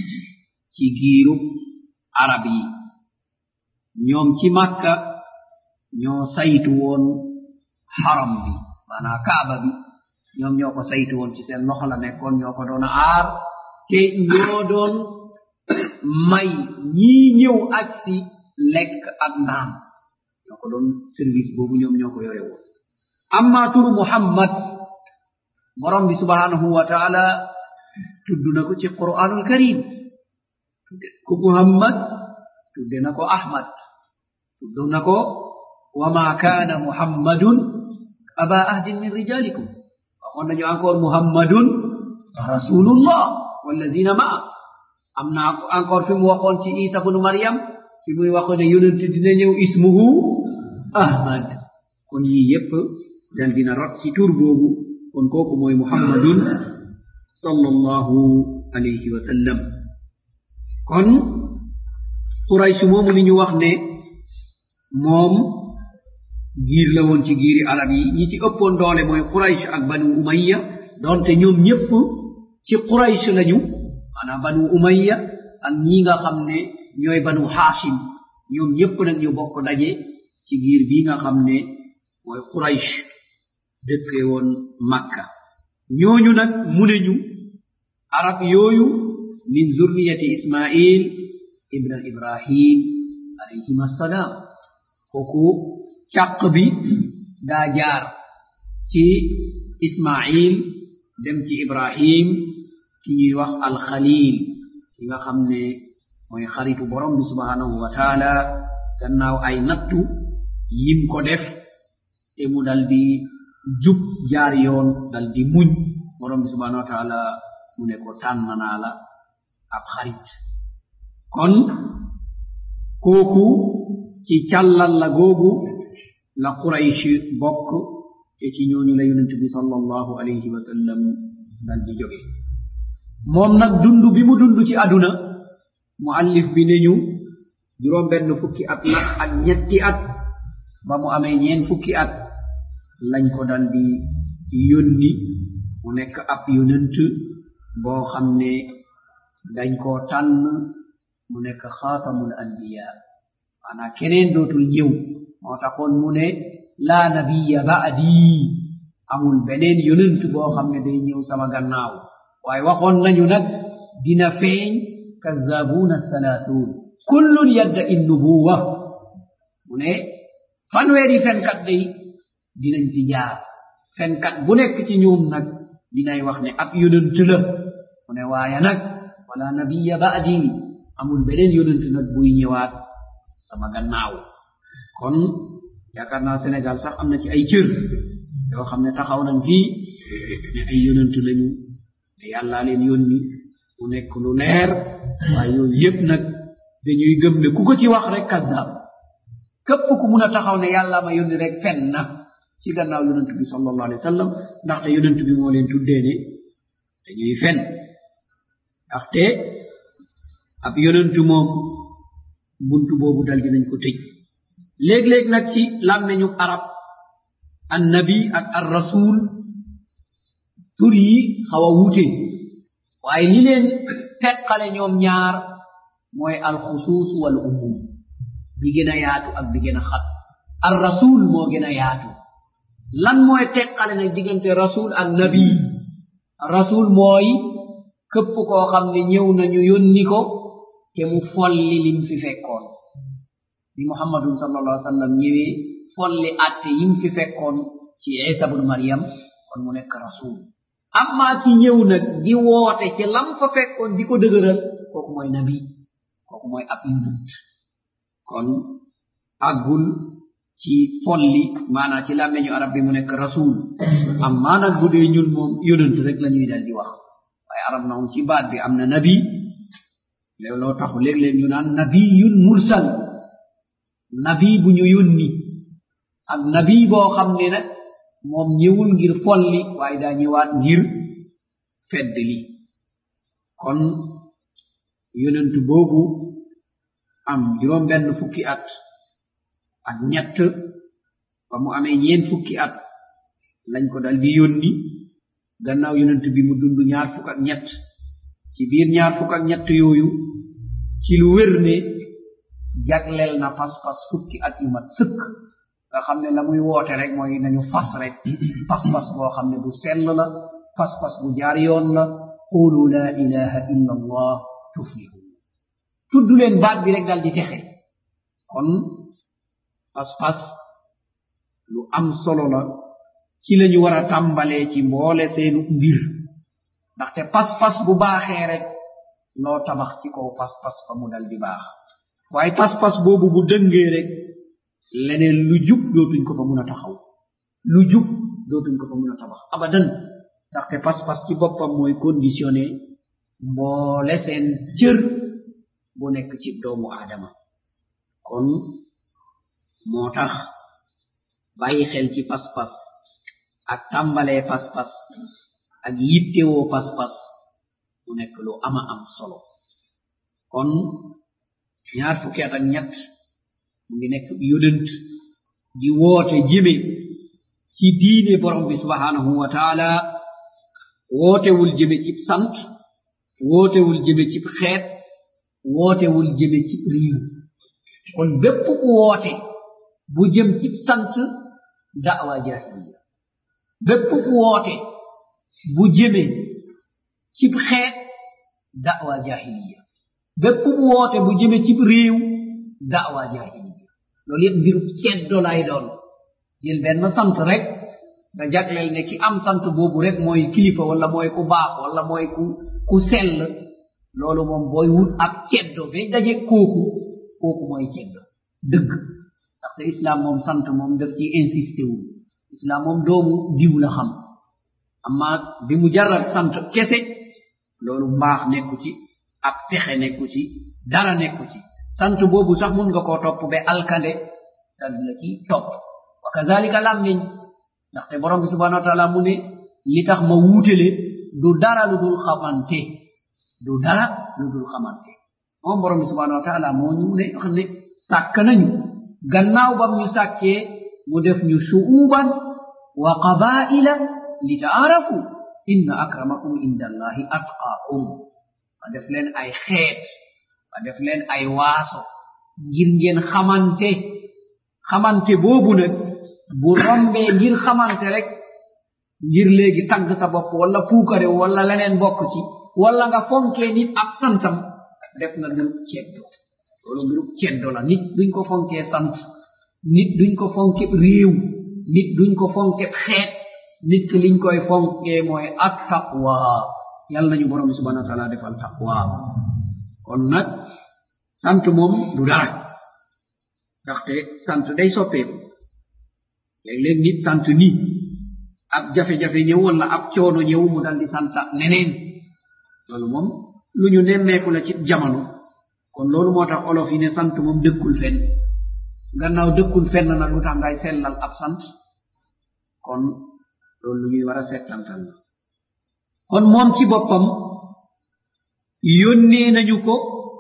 ci giiru arab yi ñoom ci màkka ñoo saytu woon xaram bi maanaa kaaba bi ñoom ñoo ko saytu woon ci seen loxo la nekkoon ñoo ko doon aar te ñoo doon may ñii ñëw ak si lekk ak naan ñoo ko doon service boobu ñoom ñoo ko yore woon amma turu muhammad borom bi subhanahu wa taala tudd na ko ci qur'anul karim tudde ko muhammad tudde na ko ahmad tudd na ko wama kana muhammadun aba ahdin min rijalikum waxoon nañu encore muhammadun rasulullah walladina maa am na encore fi mu waxoon ci isa bnu maryam fi muy waxoon ne yonent dina ñëw ismuhu ahmad kon yii yépp dal dina rot ci tur boobu kon kooku mooy muhammadun sallallahu alayhi wa sallam kon quraysh moomu ni ñu wax ne moom giir la woon ci giiri arab yi ñi ci ëppoon doole mooy quraysh ak banu umayya donte ñoom ñépp ci quraysh lañu maanaam banu umayya ak ñi nga xam ne ñooy banu haashim ñoom ñépp nag ñu bokk daje ci giir bii nga xam ne mooy quraysh dëkkee woon makka ñooñu nag mu ne ñu arab yooyu min zurriyati ismail ibn ibrahim alayhim assalaam kooku càq bi daa jaar ci ismail dem ci ibrahim ki ñuy wax alxalil ki nga xam ne mooy xaritu borom bi subhanahu wa taala gannaaw ay nattu yim ko def te mu dal di jub jaar yoon dal di muñ borom bi subhanahu wa taala mu ne ko tànn naa la ab xarit kon kooku ci càllal la googu la quraysh bokk te ci ñooñu la yonent bi sallallahu alayhi wa sallam dal di jóge moom nag dund bi mu dund ci àdduna muallif bi ne ñu juróom benn fukki at la ak ñetti at ba mu amee ñeen fukki at lañ ko dal di yónni mu nekk ab yonent boo xam ne dañ koo tànn mu nekk xaatamul anbiya maanaa keneen dootul ñëw moo taxoon mu ne laa nabiya ba'di amul beneen yonent boo xam ne day ñëw sama gannaaw waaye waxoon nañu nag dina feeñ kazabuuna thalaathuun kullun yadda in nubuwa mu ne fanweeri fenkat day dinañ fi jaar fenkat bu nekk ci ñoom nag dinay wax ne ab yonent la mu ne waaye nag wala nabiya ba'di amul beneen yonent nag buy ñëwaat sama gannaaw kon yaakaar naa Sénégal sax am na ci ay cër yoo xam ne taxaw nañ fii ne ay yonent lañu te yàllaa leen yónni mu nekk lu leer waaye yooyu yépp nag dañuy gëm ne ku ko ci wax rek kazzab képp ku mun a taxaw ne yàlla ma yónni rek fen na ci gannaaw yonent bi sallallahu alayhi wa sallam ndaxte yonent bi moo leen tuddee ne dañuy fen ndaxte ab yonentu moom buntu boobu dal dinañ ko tëj léeg-léeg nag ci làmmeñu arab annabi ak ar rasul tur yi xaw a wuute waaye li leen teqale ñoom ñaar mooy alxusuus wal umum bi gën a yaatu ak bi gën a xat ar rasul moo gën a yaatu lan mooy teqale nag diggante rasul ak nabi rasul mooy këpp koo xam ne ñëw nañu yónni ko te mu folli lim fi fekkoon bi muhammadun sallallahu alaihi wasallam ñëwee folli atte yim fi fekkoon ci isa bun maryam kon mu nekk rasul amma ci ñëw nag di woote ci lam fa fekkoon di ko dëgëral kooku mooy nabi kooku mooy ab yonent kon àggul ci folli maanaa ci làmmeñu arab bi mu nekk rasul amma nag bu dee ñun moom yonent rek la ñuy dal di wax waaye arab na moom ci baat bi am na nabi looloo taxu léeg-léeg ñu naan nabiyun mursal nabi bu ñu yónni ak nabi boo xam ne nag moom ñëwul ngir folli waaye daa ñëwaat ngir fedd li kon yonent boobu am juróom benn fukki at ak ñett ba mu amee ñeen fukki at lañ ko dal di yónni gannaaw yonent bi mu dund ñaar fukk ak ñett ci biir ñaar fukk ak ñett yooyu ci lu wér ne jagleel na pas-pas fukki at yu mat sëkk nga xam ne la muy woote rek mooy nañu fas rek pas-pas boo xam ne bu sell la pas-pas bu jaar yoon la qulu la ilaha illa allah tuflihu tudd leen baat bi rek dal di texe kon pas-pas lu am solo la ci lañu war a tàmbalee ci mboole seenu mbir ndaxte pas-pas bu baaxee rek loo tabax ci kaw pas-pas fa mu dal di baax waaye pas-pas boobu bu dëngee rek leneen lu jub dootuñ ko fa mun a taxaw lu jub dootuñ ko fa mun a tabax abadan ndaxte pas-pas ci boppam mooy conditionné mboole seen cër bu nekk ci doomu aadama kon moo tax bàyyi xel ci pas-pas ak tàmbalee pas-pas ak yittewoo pas-pas mu nekk lu ama am solo kon ñaar fukki at ak ñett mu ngi nekk yonent di woote jëme ci diine borom bi subhanahu wa taala wootewul jëme cib sant wootewul jëme cib xeet wootewul jëme cib riiw kon bépp ku woote bu jëm cib sant da'wa jahiliya bépp ku woote bu jëme cib xeet da'wa jahiliya bépp bu woote bu jëme cib réew da'wa jahiliya loolu yëpp mbiru ceddo lay doon jël benn sant rek nga jagleel ne ki am sant boobu rek mooy kilifa wala mooy ku baax wala mooy ku ku sell loolu moom booy wut ab ceddo ba daje kooku kooku mooy ceddo dëgg ndaxte islam moom sant moom daf ci insisté wu islam moom doomu diw la xam amma bi mu jarat sant kese loolu mbaax nekku ci ab texe nekku ci dara nekku ci sant boobu sax mun nga koo topp ba alkande dal la ci topp wa kazalika lammiñ ndaxte borom bi subhanahu wa taala mu ne li tax ma wuutele du dara lu dul xamante du dara lu dul xamante moom borom bi subhanahu wa taala moo ñu ne xam ne sàkk nañu gannaaw bam ñu sàkkee mu def ñu shu'uban wa qabaila li taarafu inna akramakum inda allahi atqaakum ma def leen ay xeet ma def leen ay waaso ngir ngeen xamante xamante boobu nag bu rombee ngir xamante rek ngir léegi tagg sa bopp wala puukare wala leneen bokk ci wala nga fonkee nit ab santam def nga mbirub ceddo loolu mbirub ceddo la nit duñ ko fonkee sant nit duñ ko fonke réew nit duñ ko fonke xeet nit ki liñ koy fonkee mooy ak taqwa yàlla nañu borom bi subhanahu wa taala defal taqwa kon nag sant moom du dara ndaxte sant day soppeeku léeg-léeg nit sant ni ab jafe-jafe ñëw wala ab coono ñëw mu dal di santa neneen loolu moom lu ñu nemmeeku la ci jamono kon loolu moo tax olof yi ne sant moom dëkkul fenn gannaaw dëkkul fenn nag lu tax ngay sellal ab sant kon loolu lu ñuy war a settantal la kon moom ci boppam yónnee nañu ko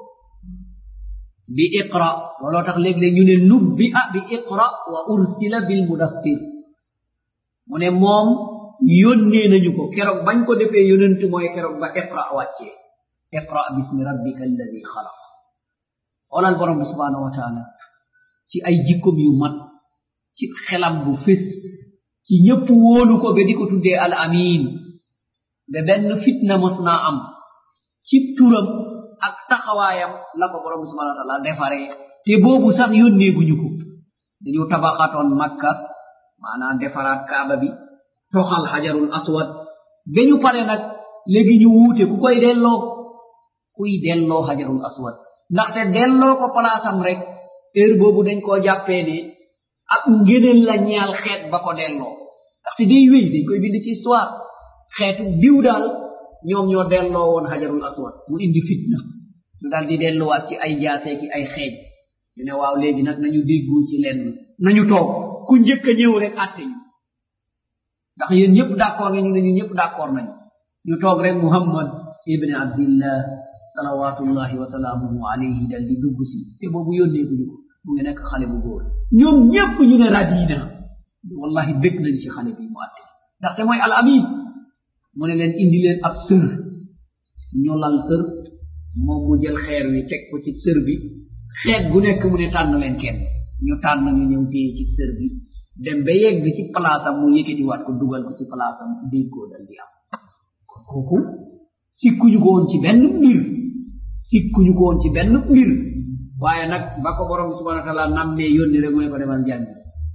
bi iqra looloo tax léeg-léeg ñu ne nubbi a bi iqra wa ursila bil mudaffir mu ne moom yónnee nañu ko keroog bañ ko defee yonent mooy keroog ba iqra wàccee iqra bismi rabbika alladi xalaq xoolal borom bi subhanahu wa taala ci ay jikkom yu mat ci xelam bu fés ci ñëpp wóolu ko ba di ko tuddee al amin ba benn fitna mos naa am ci turam ak taxawaayam la ko borom bi subhanahu wa taala defaree te boobu sax yónneeguñu ko dañu tabaxatoon makka maanaam defaraat kaaba bi toxal xajarul aswad ba ñu pare nag léegi ñu wuute ku koy delloo kuy delloo xajarul aswad ndaxte delloo ko palaasam rek heure boobu dañ koo jàppee ne ak ngëneel la ñaal xeet ba ko delloo ndaxte day wéy dañ koy bind ci histoire xeetu diw daal ñoom ñoo delloo woon xajarul aswad mu indi fitna ñu daal di delluwaat ci ay jaasee ki ay xeej ñu ne waaw léegi nag nañu déggu ci lenn nañu toog ku njëkk a ñëw rek àtte ñu ndax yéen ñëpp d'accord nga ñu ne ñu ñëpp d'accord nañu ñu toog rek muhammad ibni abdillah salawatullahi wa salaamuhu alayhi dal di dugg si te boobu yónneeguñu ko mu ngi nekk xale bu góor ñoom ñëpp ñu ne radina wallahi bég nañ ci xale bi mu àtte ndaxte mooy al amin mu ne leen indi leen ab sër ñu lal sër moom mu jël xeer wi teg ko ci sër bi xeet gu nekk mu ne tànn leen kenn ñu tànn ñu ñëw téye ci sër bi dem ba yegg ci palaasam mu yëkkatiwaat ko dugal ko ci palaasam déggoo dal di am kon kooku sikkuñu ko woon ci benn mbir sikkuñu ko woon ci benn mbir waaye nag ba ko borom bi subhanahu wa taala nammee yónni rek mu ne ko demal jàngi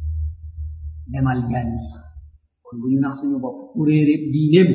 demal jàngi kon bu ñu nax suñu bopp ku réere diineem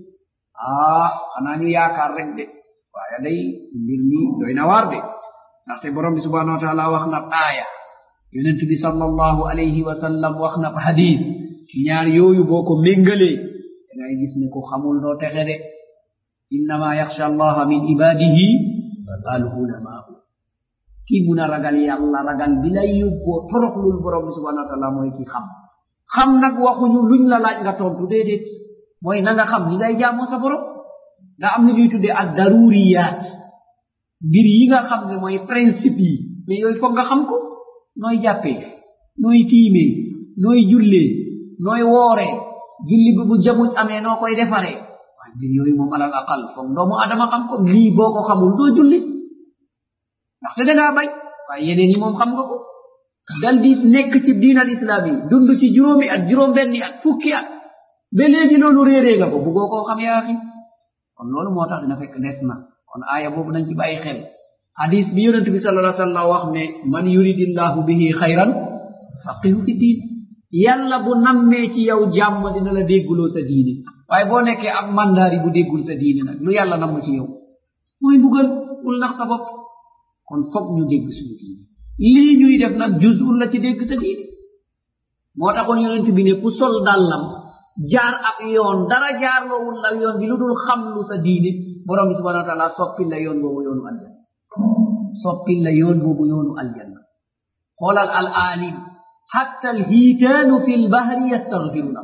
ah xanaa ñu yaakaar rek de waaye day mbir mi doy na waar de ndaxte borom bi subhanahu wa taala wax na aaya yonent bi sallallahu alayhi wa sallam wax na hadis ñaar yooyu boo ko méngalee dangay gis ne ko xamul doo texe de innama yaxsha allaha min ibadihi al ulamaau kii mun a ragal yàlla ragal bi lay yóbboo toroxlul borom bi subhanahu wa taala mooy ki xam xam nag waxuñu luñ la laaj nga tontu déedéet mooy na nga xam ni ngay jaamoo sa borom nga am na ñuy tuddee ak daruriyaat mbir yi nga xam ne mooy principe yi mais yooyu foog nga xam ko nooy jàppee nooy tiimee nooy jullee nooy wooree julli bi bu jamuj amee noo koy defaree waaye mbir yooyu moom alal aqal foog doomu adama xam ko lii boo ko xamul doo julli ndaxte dangaa bay waaye yeneen yi moom xam nga ko dal di nekk ci diin al islam yi dund ci juróomi at juróom benni at fukki at ba léegi loolu réeree nga ko buggoo koo xam yaa xi kon loolu moo tax dina fekk des na kon aaya boobu nañ ci bàyyi xel hadis bi yonent bi sallallahu alayhi wa sallam wax ne man yuridillahu bihi xayran faqihu fi diin yàlla bu nammee ci yow jàmm dina la dégguloo sa diine waaye boo nekkee ab mandaari bu déggul sa diine nag lu yàlla namm ci yow mooy mbugal bul nax sa bopp kon foog ñu dégg suñu diine lii ñuy def nag juzul la ci dégg sa diine moo taxoon yonent bi ne ku sol dàllam jaar ab yoon dara jaarloowul la yoon bi lu dul xam lu sa diine borom bi subhanahu wa taala soppil la yoon boobu yoonu aljanna soppil la yoon boobu yoonu aljanna xoolal al alim hatta al hiitaanu fi lbahri yastaghfiruna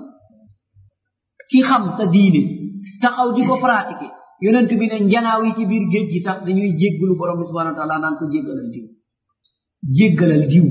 ki xam sa diine taxaw di ko pratiquer yonent bi ne njanaaw yi ci biir géej gi sax dañuy jéggulu borom bi subhanahu wa taala naan ko jéggalal diw jéggalal diw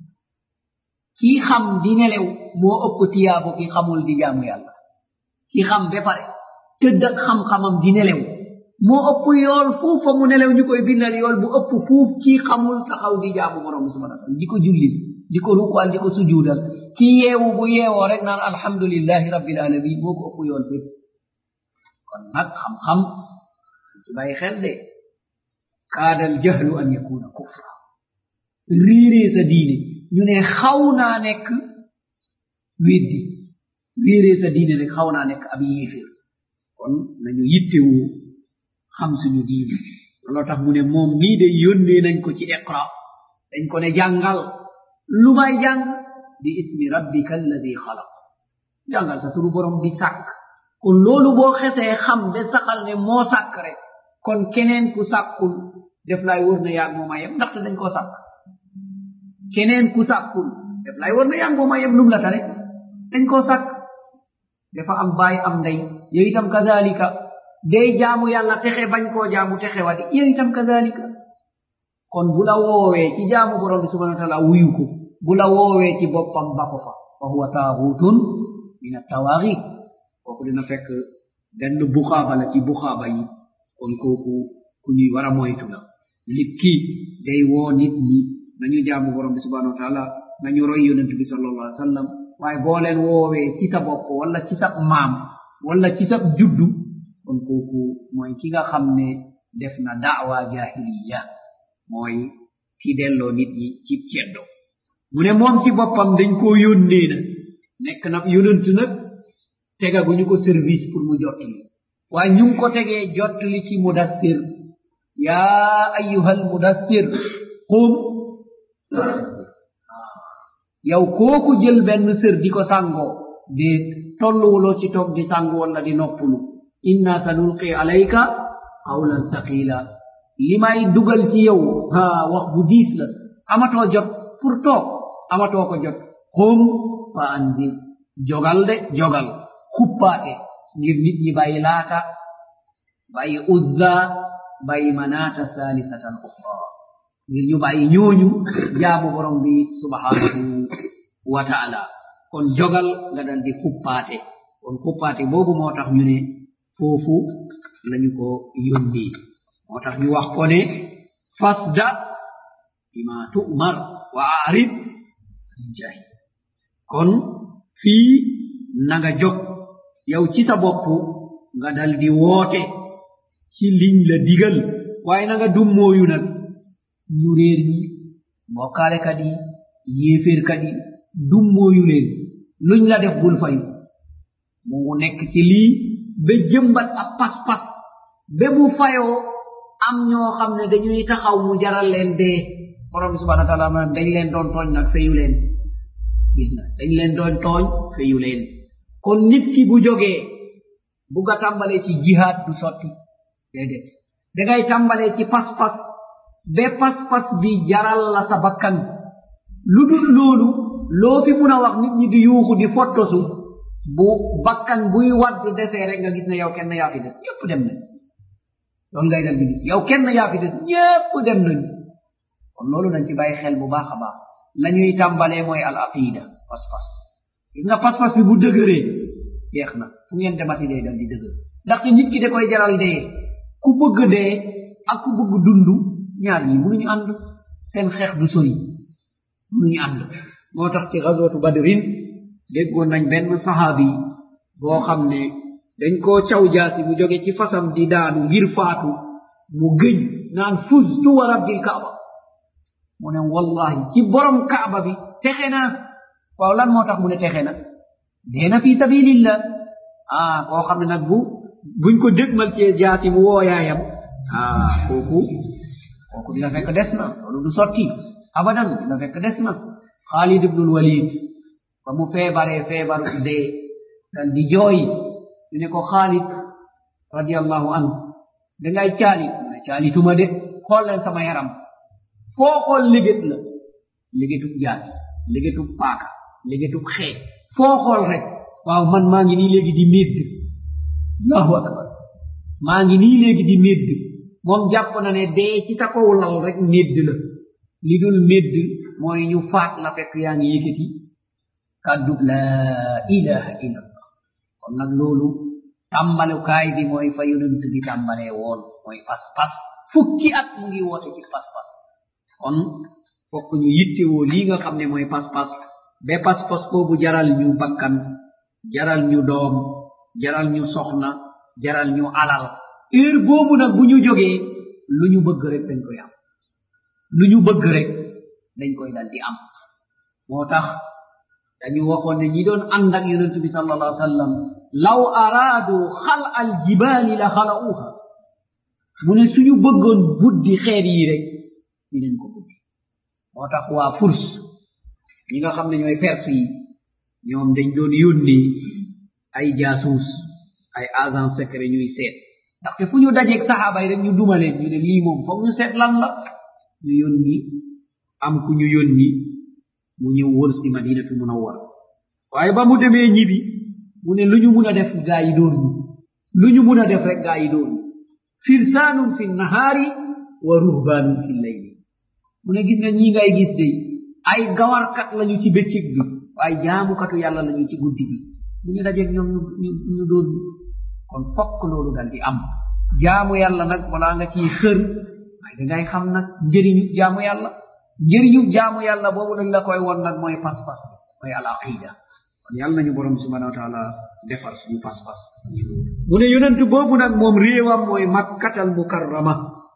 kii xam di nelew moo ëpp tiyaabo ki xamul di jaamu yàlla ki xam ba pare tëdd ak xam-xamam di nelew moo ëpp yool fuuf fa mu nelew ñu koy bindal yool bu ëpp fuuf kii xamul taxaw di jaamu borom bi subhanahu wa taala di ko jullil di ko rukual di ko sujuudal ki yeewu bu yeewoo rek naan alhamdulillahi rabbil alamin moo ko ëpp yool fépp kon nag xam-xam ci bàyyi xel de kaadal jahlu an yakuna kufra réeree sa diine ñu ne xaw naa nekk weddi réeree sa diine rek xaw naa nekk ab yéeféer kon nañu yittewoo xam suñu diine looloo tax mu ne moom mii de yónnee nañ ko ci iqra dañ ko ne jàngal lu may jàng bi ismi rabbika alladi xalaq jàngal sa turu borom bi sàkk kon loolu boo xesee xam de saxal ne moo sàkk rek kon keneen ku sàkkul def lay wër na yaag mooma yem ndaxte dañ koo sàkk keneen ku sàkkul def lay wër na yaag mooma yem lum la tare dañ koo sàkk dafa am baay am ndey yow itam kazalika day jaamu yàlla texe bañ koo jaamu texe wadi yow itam kazalika kon bu la woowee ci jaamu borom bi subhanahu wa taala wuyu ko bu la woowee ci boppam ba ko fa fa huwa taaxutun min attawaaxit kooku dina fekk benn buxaaba la ci buxaaba yi kon kooku ku ñuy war a moytu la nit ki day woo nit ñi nañu jaamu borom bi subhanahu wa taala nañu roy yonent bi sallallahu alaihi wa sallam waaye boo leen woowee ci sa bopp wala ci sa maam wala ci sa juddu kon kooku mooy ki nga xam ne def na daawa jahiliya mooy ki delloo nit ñi ci ceddo mu ne moom ci boppam dañ koo yónnee na nekk na yonent nag tegaguñu ko service pour mu jottali waaye ñu ngi ko tegee jottali ci mudassir yaa ayyuhal mudassir qum yow kooku jël benn sër di ko sàngoo de tolluwuloo ci toog di sàngu walla di noppulu inna sanulqi alayka qawlan saqila li may dugal ci yow ha wax bu diis la amatoo jot pour toog amatoo ko jot qum fa anzir jogal de jogal kuppaate ngir nit ñi bàyyi laata bàyyi uzza bàyyi manaata salisatan ukhra ngir ñu bàyyi ñooñu jaamu borom bi subhanahu wa taala kon jogal nga dal di kuppaate kon kuppaate boobu moo tax ñu ne foofu lañu ko yónni moo tax ñu wax ko ne fasda bima tu'mar wa arid jahi kon fii na nga jog yow ci sa bopp nga dal di woote ci liñ la digal waaye na nga dummooyu nag ñu réer ñi mbokkaalekat yi yéeféerkat yi dummooyu leen luñ la def bul fayu mu nekk ci lii ba jëmbat ab pas-pas ba bu fayoo am ñoo xam ne dañuy taxaw mu jaral leen dee borom bi subhana wa taala ma dañ leen doon tooñ nag fayu leen gis na dañ leen doon tooñ fayu leen kon nit ki bu jógee bu nga tàmbalee ci jihaad du sotti déedéet dangay tàmbalee ci pas-pas ba pas-pas bi jaral la sa bakkan lu dul loolu loo fi mun a wax nit ñi di yuuxu di fottosu bu bakkan buy wadd desee rek nga gis ne yow kenn yaa fi des ñépp dem nañ loolu ngay dal di gis yow kenn yaa fi des ñépp dem nañ kon loolu nañ ci bàyyi xel bu baax a baax la ñuy tàmbalee mooy al aqida pas-pas gis nga pas-pas bi bu dëgëree jeex na fu ngeen demati day dal di dëgër ndaxte nit ki da koy jaral dee ku bëgg dee ak ku bëgg dund ñaar ñi mënuñu ànd seen xeex du sori mënuñu ànd moo tax ci gazwatu badrin déggoon nañ benn sahaabi boo xam ne dañ koo caw jaasi mu jóge ci fasam di daanu ngir faatu mu gëñ naan fuztu wa rabbil kaaba mu ne wallahi ci borom kaaba bi texe naa waaw lan moo tax mu ne texe na dee na fi sabilillah ah koo xam ne nag bu buñ ko dégmal ci jaasi mu woo yaayam ah kooku kooku dina fekk des na loolu du sotti abadan dina fekk des na xaalid ibnul walid ba mu feebaree feebaru dee dal di jooy ñu ne ko xaalid radiallahu anhu dangay caalit mu ne caalituma de xool leen sama yaram foo xool liggéet la liggéetub jaasi liggéetub paaka liggéetub xeej foo xool rek waaw man maa ngi nii léegi di médd allahu akbar maa ngi nii léegi di médd moom jàpp na ne dee ci sa kaw lal rek médd la li dul médd mooy ñu faat la fekk yaa ngi yëkkati kàddub laa ilaha illa allah kon nag loolu tàmbalukaay bi mooy fa yonent bi tàmbalee woon mooy pas-pas fukki at mu ngi woote ci pas-pas kon fokk ñu yittewoo lii nga xam ne mooy pas-pas ba pas-pas boobu jaral ñu bakkan jaral ñu doom jaral ñu soxna jaral ñu alal heure boobu nag bu ñu jógee lu ñu bëgg rek dañ koy am lu ñu bëgg rek dañ koy dal di am moo tax dañu waxoon ne ñi doon ànd ak yonent bi sal allah sallam law araadu xal al jibaali la xalauha mu ne suñu bëggoon buddi xeer yi rek ñu leen ko buddi moo tax waa furs ñi nga xam ne ñooy perse yi ñoom dañ doon yónni ay jaasuus ay agent secret ñuy seet ndaxte fu ñu dajeeg saxaaba yi rek ñu duma leen ñu ne lii moom foog ñu seet lan la ñu yónni am ku ñu yónni mu ñëw wër si madinatu munawwar waaye ba mu demee ñibi mu ne lu ñu mun a def gaa yi dóor ñu lu ñu mun a def rek gaa yi dóor ñu firsaanun fi nahaari wa ruhbaanun fi layli mu ne gis nga ñii ngay gis de ay gawarkat lañu ci bëccëg bi waaye jaamukatu yàlla lañu ci guddi bi bu ñu dajeeg ñoom ñu ñu ñu dóor ñu kon fokk loolu dal di am jaamu yàlla nag balaa nga ciy xër waaye dangay xam nag njëriñu jaamu yàlla njëriñu jaamu yàlla boobu lañ la koy won nag mooy pas-pas mooy al aqida kon yàlla nañu borom subhanahu wa taala defar suñu pas-pas mu ne yonent boobu nag moom réewam mooy makkatal mukarrama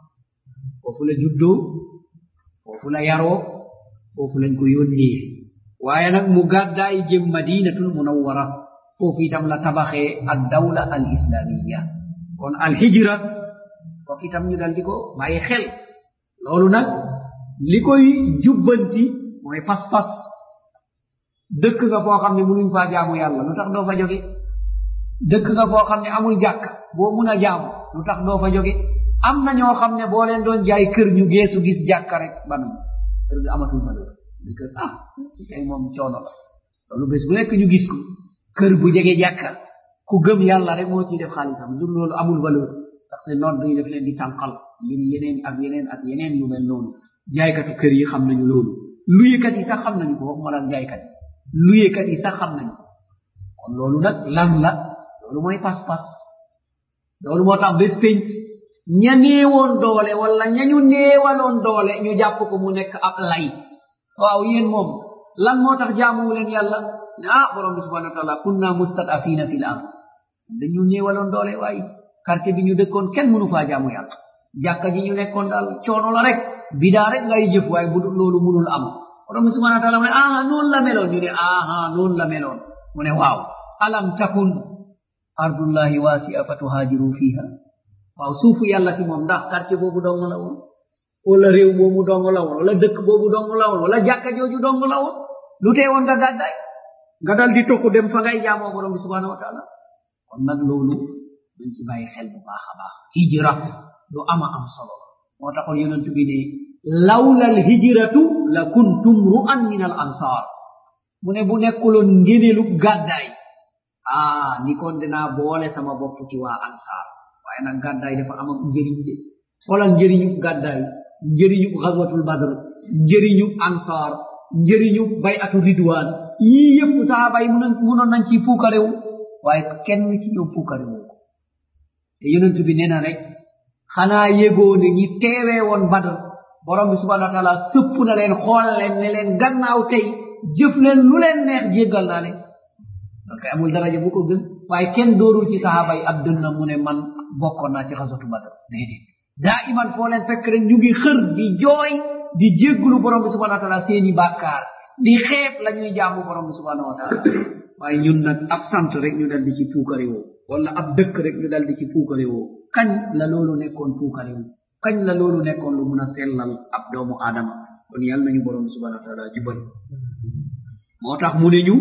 foofu la juddoo foofu la yaroo foofu lañ ko yónnee waaye nag mu gàddaay jëm madinatul munawwara foofu itam la tabaxee ad dawla al islamiya kon al hijra kooku itam ñu dal di ko bàyyi xel loolu nag li koy jubbanti mooy pas-pas dëkk nga foo xam ne munuñ faa jaamu yàlla lu tax doo fa jóge dëkk nga foo xam ne amul jàkk boo mun a jaamu lu tax doo fa jóge am na ñoo xam ne boo leen doon jaay kër ñu geesu gis jàkka rek banu kër gi amatul valeur di kër ah tey moom coono la loolu bés bu nekk ñu gis ko kër bu jege jàkka ku gëm yàlla rek moo ciy def xaalisam du loolu amul valeur ndaxte nodd yi daf leen di tànqal ngir yeneen ak yeneen ak yeneen yu mel noonu jaaykatu kër yi xam nañu loolu luyekat yi sax xam nañu ko waxuma la jaaykat yi luyekat yi sax xam nañu ko kon loolu nag lan la loolu mooy pas-pas loolu moo tax bés pénc ña néewoon doole wala ñañu néewaloon doole ñu jàpp ko mu nekk ab lay waaw yéen moom lan moo tax jaamuwu leen yàlla ne ah borom bi subhanahu wa taala kunna mustadafina fi l ard dañu néewaloon doole waaye quartier bi ñu dëkkoon kenn mënu faa jaamu yàlla jàkka ji ñu nekkoon daal coono la rek bidaa rek ngay jëf waaye bu loolu mënul am borom bi subhanahu wa taala mu ne aha noonu la meloon ñu ne aha noonu la meloon mu ne waaw alam takun ardullahi wasia fa tuhaajiru fiha waaw suufu yàlla si moom ndax quartier boobu dong la woon wala réew moomu dong la woon wala dëkk boobu dong la woon wala jàkka jooju dong la woon lu tee woon nga gàddaay nga dal di tokku dem fa ngay jaamoo borom bi subhanahu wa taala kon nag loolu dañ ci bàyyi xel bu baax a baax hijra lu ama am solo moo taxoon yonent bi ne lawla al hijratu la kuntum ru'an min al ansar mu ne bu nekkuloon ngéneelu gàddaay ah ni kon dinaa boole sama bopp ci waa ansar waaye nag gàddaay dafa am njëriñ de xoolal njëriñu gàddaay njëriñu xaswatul badr njëriñu ansar njëriñu bayatu ridwan yii yëpp sahaaba yi munoon nañ ci fuukarewu waaye kenn ci ñoom fuukarewu ko te yonent bi nee na rek xanaa yégoo ne ñi teewee woon badr borom bi subhanahu wa taala sëpp na leen xool leen ne leen gannaaw tey jëf leen lu leen neex jéggal naa leen loolu kay amul daraja bu ko gën waaye kenn doorul ci sahaaba yi ab dënna mu ne man bokkoon naa ci xasatu badr déedéet daa iman foo leen fekk rek ñu ngi xër di jooy di jéggulu borom bi subhanahu wa taala seeni bàkkaar di xeeb la ñuy jaamu borom bi subhanahu wa taala waaye ñun nag ab sant rek ñu dal di ci puukare woo wala ab dëkk rek ñu dal di ci puukare woo kañ la loolu nekkoon puukare woo kañ la loolu nekkoon lu mun a sellal ab doomu aadama kon yàlla nañu borom bi subhanahu wa taala jubal moo tax mu ne ñu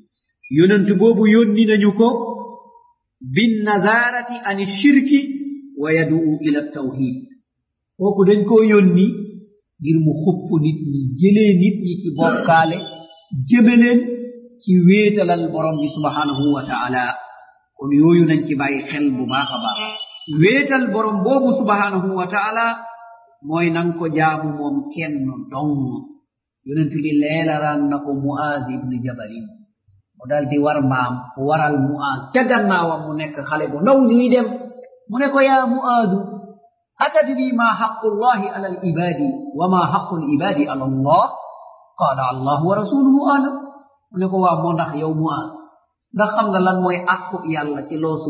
yonent boobu yónni nañu ko bin nazarati ani shirki wa yaduu ila tawhid kooku dañ koo yónni ngir mu xupp nit ñi jëlee nit ñi ci bokkaale jëme leen ci wéetalal borom bi subhanahu wa taala kon yooyu nañ ci bàyyi xel bu baax a baax wéetal borom boobu subhanahu wa taala mooy nang ko jaamu moom kenn dong yonent bi leelaraan na ko muaz ibni jabalin mu dal di war mbaam waral muaz ca gannaawam mu nekk xale bu ndaw ñuy dem mu ne ko yaa muazu atadri ma xaqu llahi ala alibadi wa ma xaqu libadi ala allah qala allah wa rasuluhu alam mu ne ko waa moo ndax yow muaz ndax xam nga lan mooy àqu yàlla ci loosu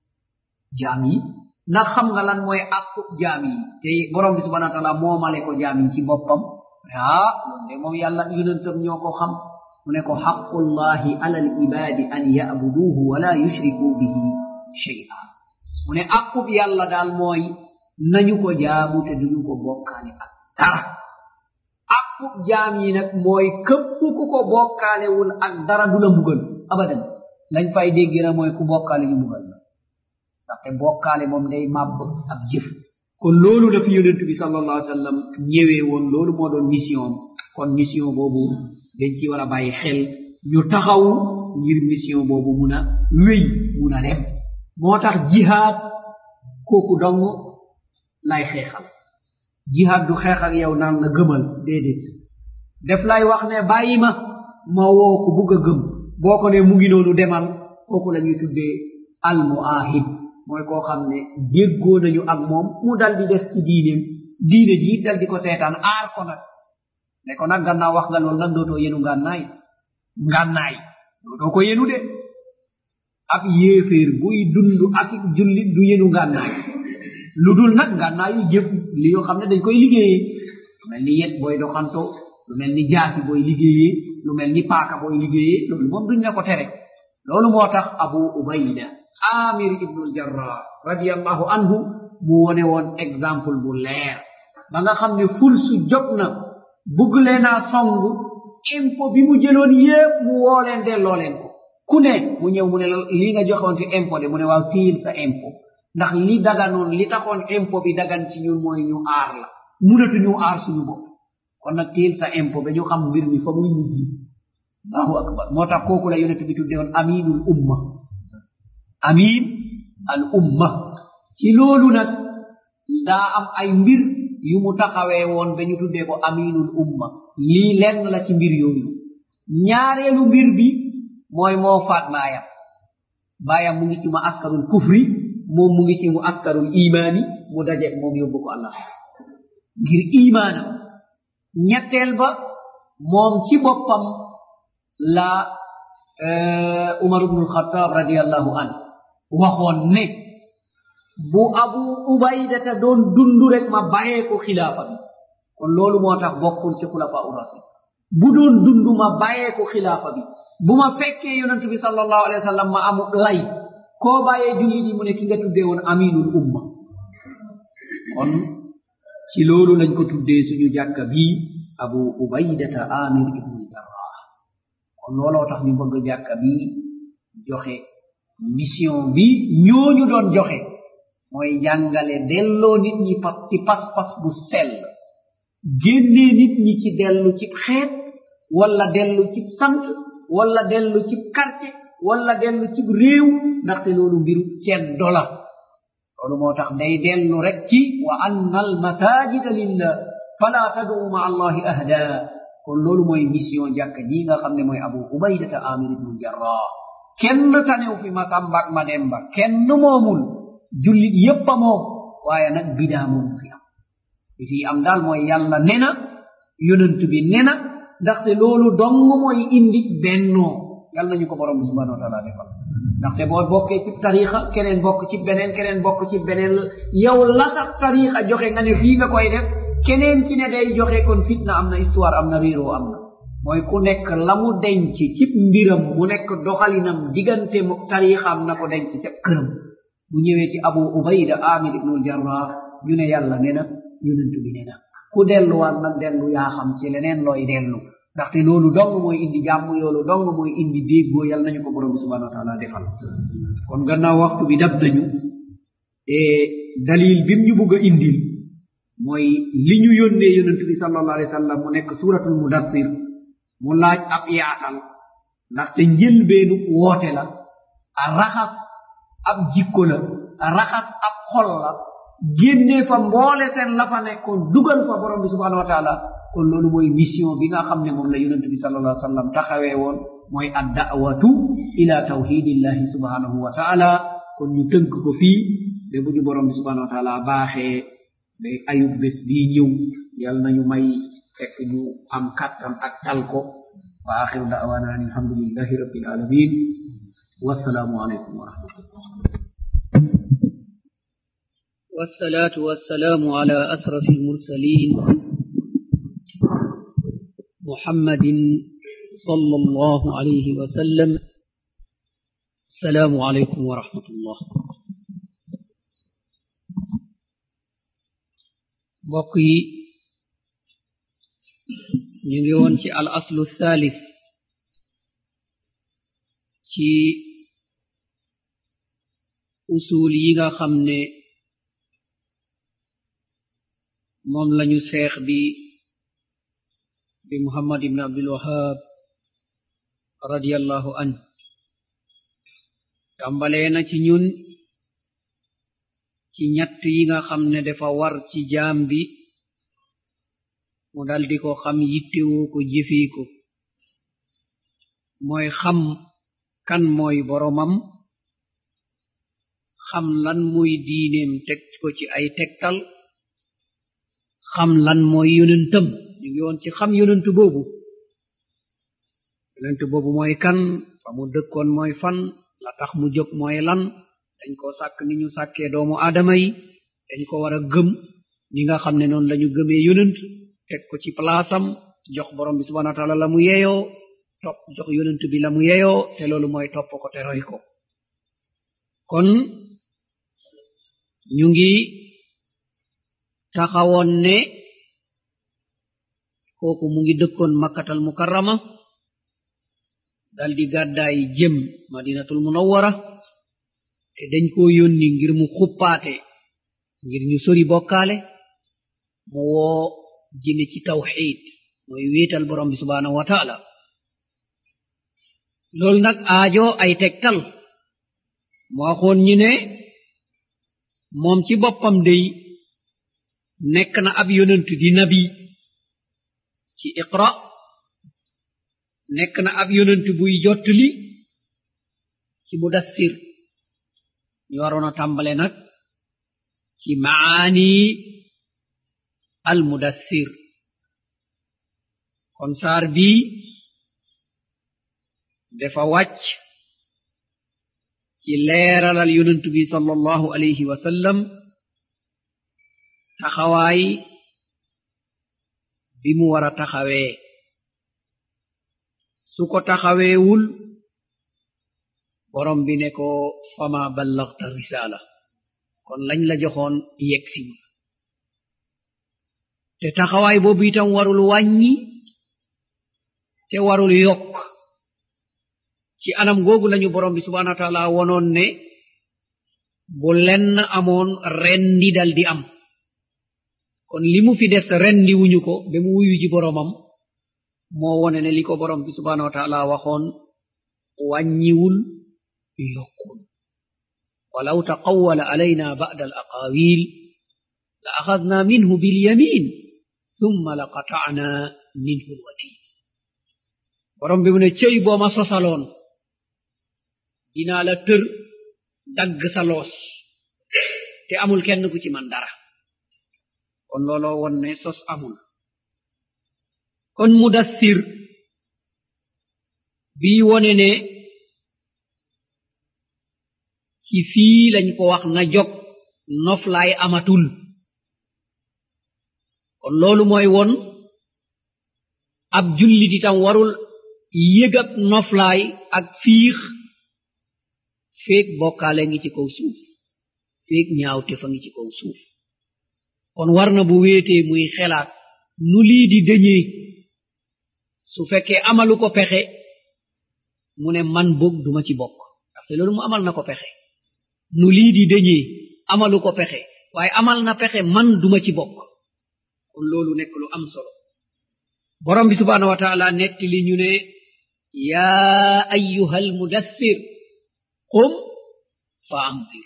jaam yi ndax xam nga lan mooy àqu jaam yi te borom bi subhana wa taala moomale ko jaam yi ci boppam ah loolu de moom yàlla yonentam ñoo ko xam mu ne ko xaqullahi ala alibadi an yabuduhu wala yushriku bihi shay'a mu ne àqub yàlla daal mooy nañu ko jaamu te duñu ko bokkaale ak dara àqub jaam yi nag mooy këpp ku ko bokkaalewul ak dara du la mbugal abadan lañ fay dégg na mooy ku bokkaale ñu mbugal la ndaxte bokkaale moom day màbb ab jëf kon loolu la fi yonent bi sallallahu alayhi wa sallam ñëwee woon loolu moo doon mission kon mission boobu dañ ci war a bàyyi xel ñu taxaw ngir mission boobu mun a wéy mun a dem moo tax jihaad kooku dong lay xeexal jihaad du xeex ak yow naan la gëmal déedéet def lay wax ne bàyyi ma ma woo ku bugg a gëm boo ko ne mu ngi noonu demal kooku la ñuy tuddee al muahid mooy koo xam ne déggoo nañu ak moom mu dal di des ci diineem diine ji dal di ko seetaan aar ko nag ne ko nag gannaaw wax nga loolu nag dootoo yenu ngànnaay ngànnaay dootoo ko yenu de ab yéeféer buy dund ak jullit du yenu ngànnaay lu dul nag ngànnaayu jëf li yoo xam ne dañ koy liggéeyee lu mel ni yet booy doxanto lu mel ni jaasi booy liggéeyee lu mel ni paaka booy liggéeyee loolu moom duñ la ko tere loolu moo tax abu ubayda amir ibnul jarrah radiallahu anhu mu wone woon exemple bu leer ba nga xam ne ful su jot na bugg leenaa song impôt bi mu jëloon yépp mu woo leen delloo leen ko ku ne mu ñëw mu ne lii nga joxoon ci impôt de mu ne waaw tiil sa impôt ndax li daganoon li taxoon impôt bi dagan ci ñun mooy ñu aar la munatuñu aar suñu bopp kon nag tiil sa impôt ba ñu xam mbir mi fa muy mujj allahu akbar moo tax kooku la yonent bi tudde woon aminul umma amin al umma ci loolu nag daa am ay mbir yu mu taxawee woon ba ñu tuddee ko aminul umma lii lenn la ci mbir yooyu ñaareelu mbir bi mooy moo faat baayam baayam mu ngi ci mu askarul kufri moom mu ngi ci mu askarul imaani mu daje moom yóbbu ko allah ngir imaanam ñetteel ba moom ci boppam la umar ibnul xataab radiallahu an waxoon ne bu abu ubaydata doon dundu rek ma bàyyee ko xilaafa bi kon loolu moo tax bokkul ci xulafa u rasul bu doon dundu ma bàyyee ko xilaafa bi bu ma fekkee yonent bi sallallahu alayhi wa sallam ma amu lay koo bàyyee jullit yi mu ne ki nga tuddee woon aminul umma kon ci loolu lañ ko tuddee suñu jàkka bii abu ubaydata amir ibnu jarrah kon looloo tax ñu bëgg jàkka bii joxe mission bi ñooñu doon joxe mooy jàngale delloo nit ñi pa ci pas-pas bu sell génnee nit ñi ci dellu ci xeet wala dellu ci sant wala dellu ci quartier wala dellu ci réew ndaxte loolu mbiru ceddo la loolu moo tax day dellu rek ci wa anna al masajida lillah fala tad'u ma allahi ahda kon loolu mooy mission jàkk ji nga xam ne mooy abu ubaydata amir ibnu jarrah kenn tanew fi ma samba ak ma demba kenn moomul jullit yépp a moom waaye nag bidaa moomu fi am li fi am daal mooy yàlla nena yonent bi nena ndaxte loolu dong mooy indi bennoo yàlla nañu ko borom bi subhanahu wa taala defal ndaxte boo bokkee ci tarixa keneen bokk ci beneen keneen bokk ci beneen yow la sax tarixa joxe nga ne fii nga koy def keneen ci ne day joxe kon fitna am na histoire am na réeroo am na mooy ku nekk la mu denc ci mbiram mu nekk doxalinam diggante mu tarixam na ko denc ca këram bu ñëwee ci abu ubayda amir ibnul jarrah ñu ne yàlla ne na yonent bi ne na ku delluwaat nag dellu yaa xam ci leneen looy dellu ndaxte loolu dong mooy indi jàmm yoolu dong mooy indi déggoo yàlla nañu ko borom bi subhanahu wa taala defal kon gannaaw waxtu bi dab nañu e dalil bim ñu bugg a indil mooy li ñu yónnee yonent bi sallallahu alayhi wa sallam mu nekk suratul mudassir mu laaj ab yaatal ndaxte njëlbeenu woote la a raxas ab jikko la a raxas ab xol la génnee fa mboole seen la fa nekkoon dugal fa borom bi subhanahu wa taala kon loolu mooy mission bi nga xam ne moom la yonent bi sallallahu alayhi wa sallam taxawee woon mooy ad da'watu ila tawhidillahi subhanahu wa taala kon ñu tënk ko fii ba bu ñu borom bi subhanahu wa taala baaxee ba ayub bés bii ñëw yal nañu may fekk ñu am kattan ak tal ko wa axiru da'wana an alhamdulillahi rabbil alamin wassalaamu aleykum wa rahmatullah والصلاة والسلام على أشرف المرسلين محمد صلى الله عليه وسلم السلام عليكم ورحمة الله بقي نيون في الأصل الثالث في أصول ييغا خمني moom lañu seex bi bi muhammad ibn abdul wahab radiallahu an tàmbalee na ci ñun ci ñett yi nga xam ne dafa war ci jaam bi mu daldi ko xam yittewoo ko jëfee ko mooy xam kan mooy boromam xam lan mooy diineem teg ko ci ay tegtal xam lan mooy yonentam ñu ngi woon ci xam yonent boobu yonent boobu mooy kan fa mu dëkkoon mooy fan la tax mu jóg mooy lan dañ ko sàkk ni ñu sàkkee doomu aadama yi dañ ko war a gëm ñi nga xam ne noonu lañu gëmee yonent teg ko ci palaasam jox borom bi subhanahu wa taala la mu yeyoo topp jox yonent bi la mu yeyoo te loolu mooy topp ko te roy ko kon ñu ngi taxawoon ne kooku mu ngi dëkkoon makkatal mukarrama daldi gàddaay jëm madinatul munawwara te dañ koo yónni ngir mu xuppaate ngir ñu sori bokkaale mu woo jëme ci tawxid mooy wéetal borom bi subhanahu wa taala loolu nag aajo ay tegtal mu waxoon ñu ne moom ci boppam day nekk na ab yonent di nabi ci iqra nekk na ab yonent buy jottali ci mudassir ñu waroon a tàmbale nag ci maani al mudassir kon saar bii dafa wàcc ci leeralal yonent bi sallallahu alayhi wa sallam taxawaay bi mu war a taxawee su ko taxaweewul borom bi ne ko fama ballagta risala kon lañ la joxoon yegsiwul te taxawaay boobu itam warul wàññi te warul yokk ci anam googu lañu borom bi subhanahu wa taala wonoon ne bu lenn amoon rendi dal di am kon li mu fi des rendi wuñu ko ba mu wuyu ji boromam moo wone ne li ko borom bi subhanahu wa taala waxoon wàññiwul yokkul walaw taqawwala alayna ba'da al aqawil la axadna minhu bilyamin thumma la qata'na minhu alwatin borom bi mu ne cëy boo ma sosaloon dinaa la tër dagg sa loos te amul kenn ku ci man dara kon looloo won ne sos amul kon mudassir bii wone ne ci fii lañ ko wax na jog noflaay amatul kon loolu mooy won ab jullit itam warul yëgab noflaay ak fiix feeg bokkaale ngi ci kaw suuf feeg ñaawte fa ngi ci kaw suuf kon war na bu wéetee muy xelaat nu lii di dëñee su fekkee amalu ko pexe mu ne man boog duma ci bokk ndaxte loolu mu amal na ko pexe nu lii di dëñee amalu ko pexe waaye amal na pexe man duma ci bokk kon loolu nekk lu am solo borom bi subhanahu wa taala netti li ñu ne yaa ayyuha almudassir qum fa andir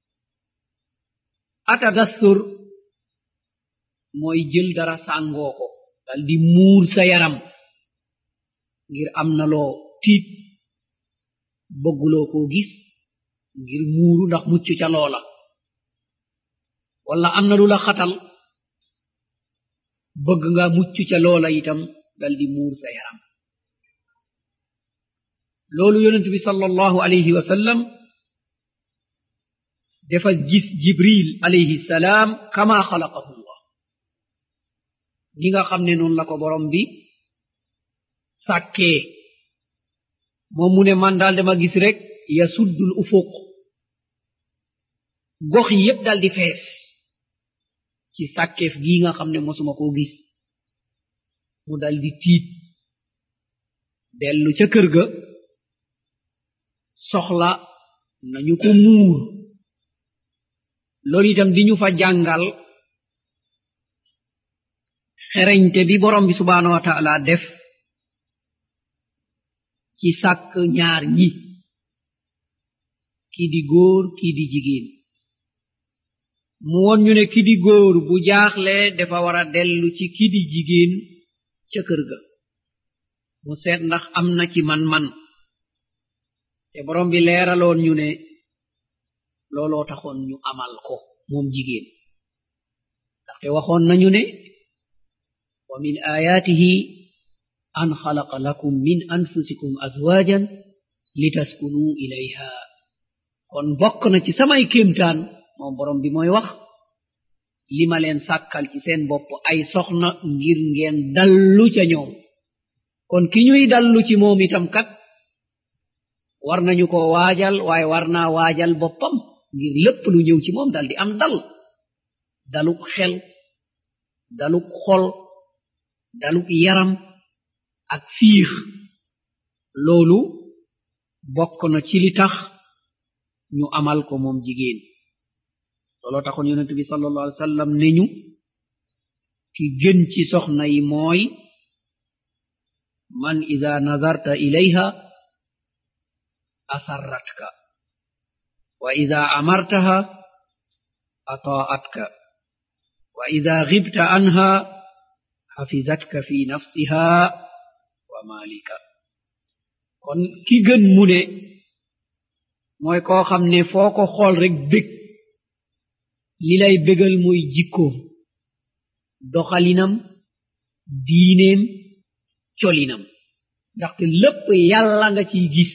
atadassur mooy jël dara sàngoo ko dal di muur sa yaram ngir am na loo tiit bëgguloo koo gis ngir muuru ndax mucc ca loola wala am na lu la xatal bëgg nga mucc ca loola itam dal di muur sa yaram loolu yonent bi sallallahu alayhi wa sallam dafa gis jibril alayhi salaam kama xalaqahu llah ni nga xam ne noonu la ko borom bi sàkkee moom mu ne man daal dama gis rek yasuddul ufuq gox yi yépp dal di fees ci sàkkeef gii nga xam ne mosuma koo gis mu dal di tiit dellu ca kër ga soxla nañu ko muur loolu itam di ñu fa jàngal xereñte bi borom bi subhaanahu wa taala def ci sàkk ñaar ñi kii di góor kii di jigéen mu won ñu ne ki di góor bu jaaxle dafa war a dellu ci ki di jigéen ca kër ga mu seet ndax am na ci man-man te borom bi leeraloon ñu ne looloo taxoon ñu amal ko moom jigéen ndaxte waxoon nañu ne wa min ayaatihi an xalaqa lakum min anfusikum azwaajan litaskunuu ilayha kon bokk na ci samay kéemtaan moom borom bi mooy wax li ma leen sàkkal ci seen bopp ay soxna ngir ngeen dallu ca ñoom kon ki ñuy dallu ci moom itam kat war nañu ko waajal waaye war naa waajal boppam ngir lépp lu ñëw ci moom dal di am dal daluk xel daluk xol daluk yaram ak fiix loolu bokk na ci li tax ñu amal ko moom jigéen looloo taxoon yonent bi sallallahu alayhi wa sallam ne ñu ki gën ci soxna yi mooy man ida nazarta ilayha asarratka wa ida amartaha ata'atka wa ida ghibta anha hafizatka fi nafsiha wa malika kon ki gën mu ne mooy koo xam ne foo ko xool rek bég li lay bégal mooy jikkoom doxalinam diineem colinam ndaxte lépp yàlla nga ciy gis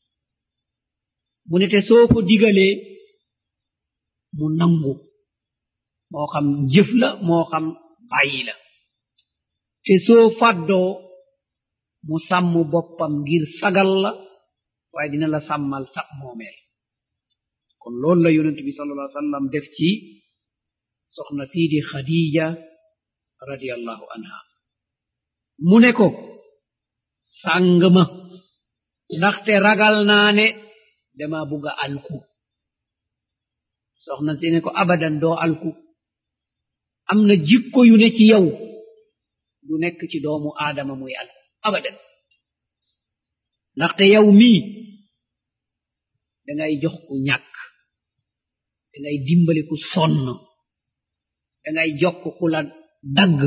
mu ne te soo ko digalee mu nangu moo xam jëf la moo xam bàyyi la te soo fàddoo mu sàmm boppam ngir sagal la waaye dina la sàmmal sax moomeel kon loolu la yonent bi sallallahu alayhi wa sallam def ci soxna siidi khadija radiallahu anha mu ne ko sàng ma ndaxte ragal naa ne dama bugga alku soxna si ne ko abadan doo alku am na jikko yu ne ci yow du nekk ci doomu aadama muy alku abadan ndaxte yow mii dangay jox ku ñàkk dangay dimbali ku sonn dangay jokk ku la dagg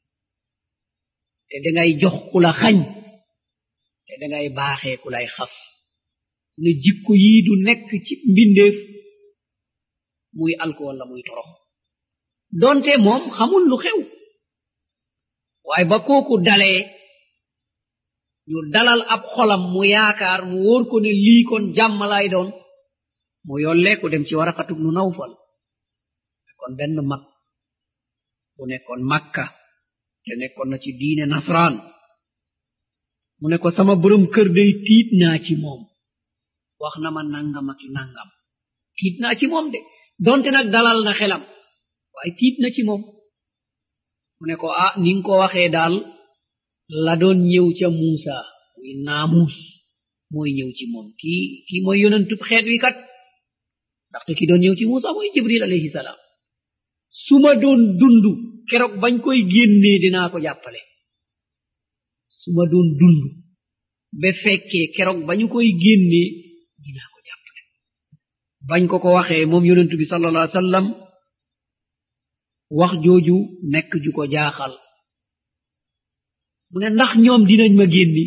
te dangay jox ku la xañ te dangay baaxee ku lay xas ne jikko yii du nekk ci mbindeef muy alko walla muy torox donte moom xamul lu xew waaye ba kooku dalee ñu dalal ab xolam mu yaakaar mu wóor ko ne lii kon jàmm lay doon mu yollee ko dem ci waraqatub nu nawfal kon benn mag bu nekkoon makka te nekkoon na ci diine nasraan mu ne ko sama borom kër day tiit naa ci moom wax na ma nangam ak nangam tiit naa ci moom de donte nag dalal na xelam waaye tiit na ci moom mu ne ko ah ni nga ko waxee daal la doon ñëw ca muusa muy naamuus mooy ñëw ci moom kii kii mooy yonentub xeet wi kat ndaxte ki doon ñëw ci muusa mooy jibril alayhi salaam su ma doon dund keroog bañ koy génnee dinaa ko jàppale su ma doon dund ba fekkee keroog bañu koy génnee dinaa ko jàppale bañ ko ko waxee moom yonentu bi sallallahu alayhi wa sallam wax jooju nekk ju ko jaaxal mu ne ndax ñoom dinañ ma génni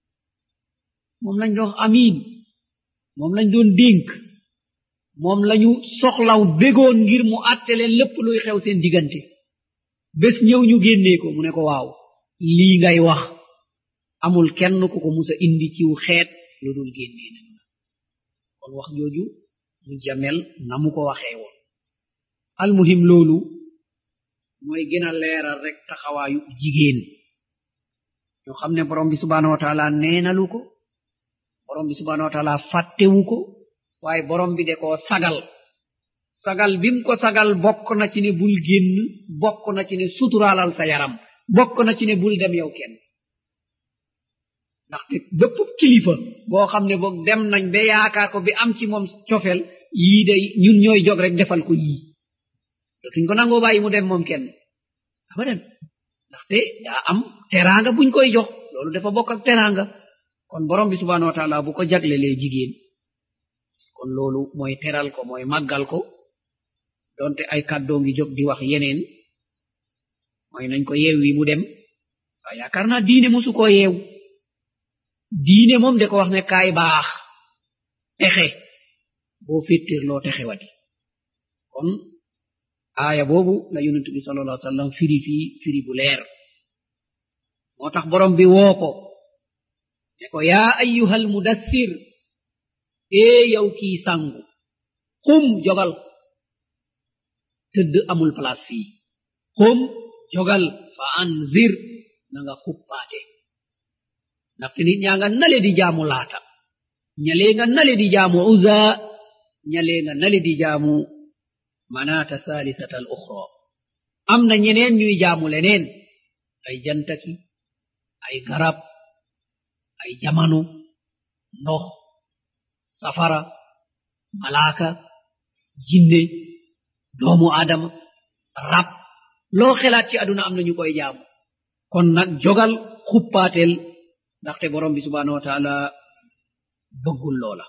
moom lañ doon amiin moom lañ doon dénk moom lañu soxlaw bégoon ngir mu àtte leen lépp luy xew seen diggante bés ñëw ñu génnee ko mu ne ko waaw lii ngay wax amul kenn ku ko musa indi ciw xeet lu dul génnee nañu la kon wax jooju mu jamel na mu ko waxee woon almuhim loolu mooy gën a leeral rek taxawaayu jigéen ñoo xam ne borom bi subhanahu wa taala neenalu ko borom bi subhanahu wa taala fàttewu ko waaye borom bi de koo sagal sagal bim ko sagal bokk na ci ne bul génn bokk na ci ne suturaalal sa yaram bokk na ci ne bul dem yow kenn ndaxte bépp kilifa boo xam ne boog dem nañ ba yaakaar ko bi am ci moom cofel yii day ñun ñooy jog rek defal ko yii dootuñ ko nangoo bàyyi mu dem moom kenn abadan ndaxte daa am teraanga buñ koy jox loolu dafa bokk ak teraanga kon borom bi subhanahu wa taala bu ko jaglelee jigéen kon loolu mooy teral ko mooy màggal ko donte ay kàddoo ngi jóg di wax yeneen mooy nañ ko yeew wi mu dem waaye yaakaar naa diine mosu koo yeew diine moom de ko wax ne kaay baax texe boo féttéer loo texe wadi kon aaya boobu la yonent bi sallallahu alayhi wa sallam firi fii firi bu leer moo tax borom bi woo ko ne ko yaa ayyuhal mudassir ee yow kii sangu xum jogal tëdd amul place fii xum jogal fa anzir na nga xuppaate ndaxte nit ñaa nga nale di jaamu laata ñalee nga nale di jaamu uza ñalee nga nale di jaamu manata thalithata al ukhra am na ñeneen ñuy jaamu leneen ay jantaki ay garab ay jamano ndox safara malaaka jinne doomu adama rab loo xelaat ci aduna am na ñu koy jaamu kon nag jogal xuppaatel ndaxte borom bi subhanahu wa taala bëggul loola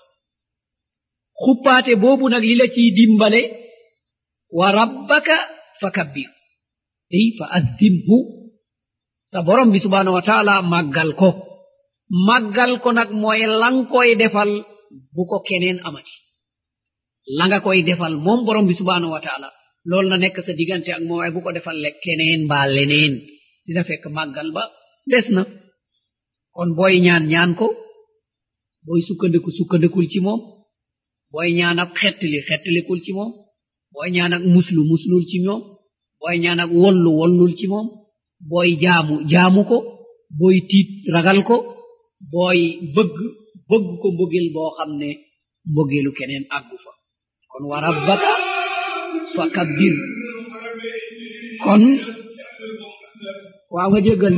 xuppaate boobu nag li la ciy dimbale wa rabbaka fa kabbir ey fa azzimhu sa borom bi subhanahu wa taala màggal ko màggal ko nag mooy lang koy defal bu ko keneen amati la nga koy defal moom borom bi subhanahu wa taala loolu na nekk sa diggante ak moom waaye bu ko defal le keneen mbaa leneen dina fekk màggal ba des na kon booy ñaan ñaan ko booy sukkandiku sukkandikul ci moom booy ñaan ak xettali xettalikul ci moom booy ñaan ak muslu muslul ci moom booy ñaan ak wollu wollul ci moom booy jaamu jaamu ko booy tiit ragal ko booy bëgg bëgg ko mbëggeel boo xam ne mbëggeelu keneen àggu fa kon wa rabbaka fa kabbir kon waaw nga jéggal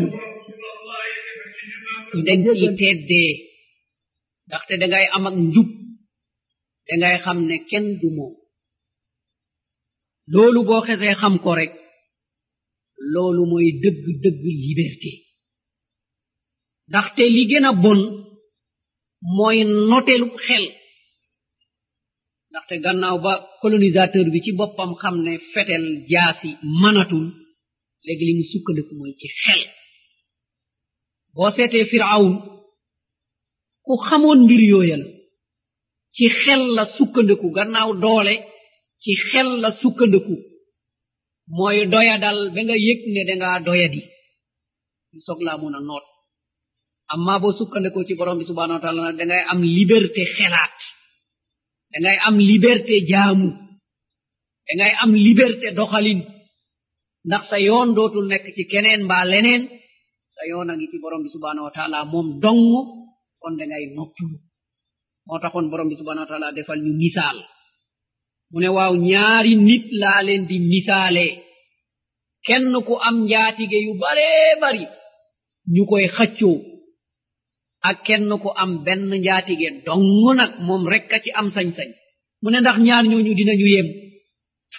dañ ci teddee ndaxte dangay am ak njub dangay xam ne kenn du moom loolu boo xesee xam ko rek loolu mooy dëgg dëgg liberté ndaxte li gën a bon mooy notelu xel ndaxte gannaaw ba colonisateur bi ci boppam xam ne fetel jaasi manatul léegi li mu sukkandiku mooy ci xel boo seetee firawn ku xamoon mbir yooya la ci xel la sukkandiku gannaaw doole ci xel la sukkandiku mooy doyadal ba nga yëg ne dangaa doyadi ñu soog laa mun a noot amma boo sukkandiku ci borom bi subhanahu wa taala nag dangay am liberté xelaat dangay am liberté jaamu dangay am liberté doxalin ndax sa yoon dootul nekk ci keneen mbaa leneen sa yoon a ngi ci borom bi subhanahu wa taala moom dong kon dangay noppalu moo taxoon borom bi subhanahu wa taala defal ñu misaal mu ne waaw ñaari nit laa leen di misaale kenn ku am njaatige yu baree bari ñu koy xaccoo ak kenn ku am benn njaatige dong nag moom rekk a ci am sañ-sañ mu ne ndax ñaar ñooñu dinañu yem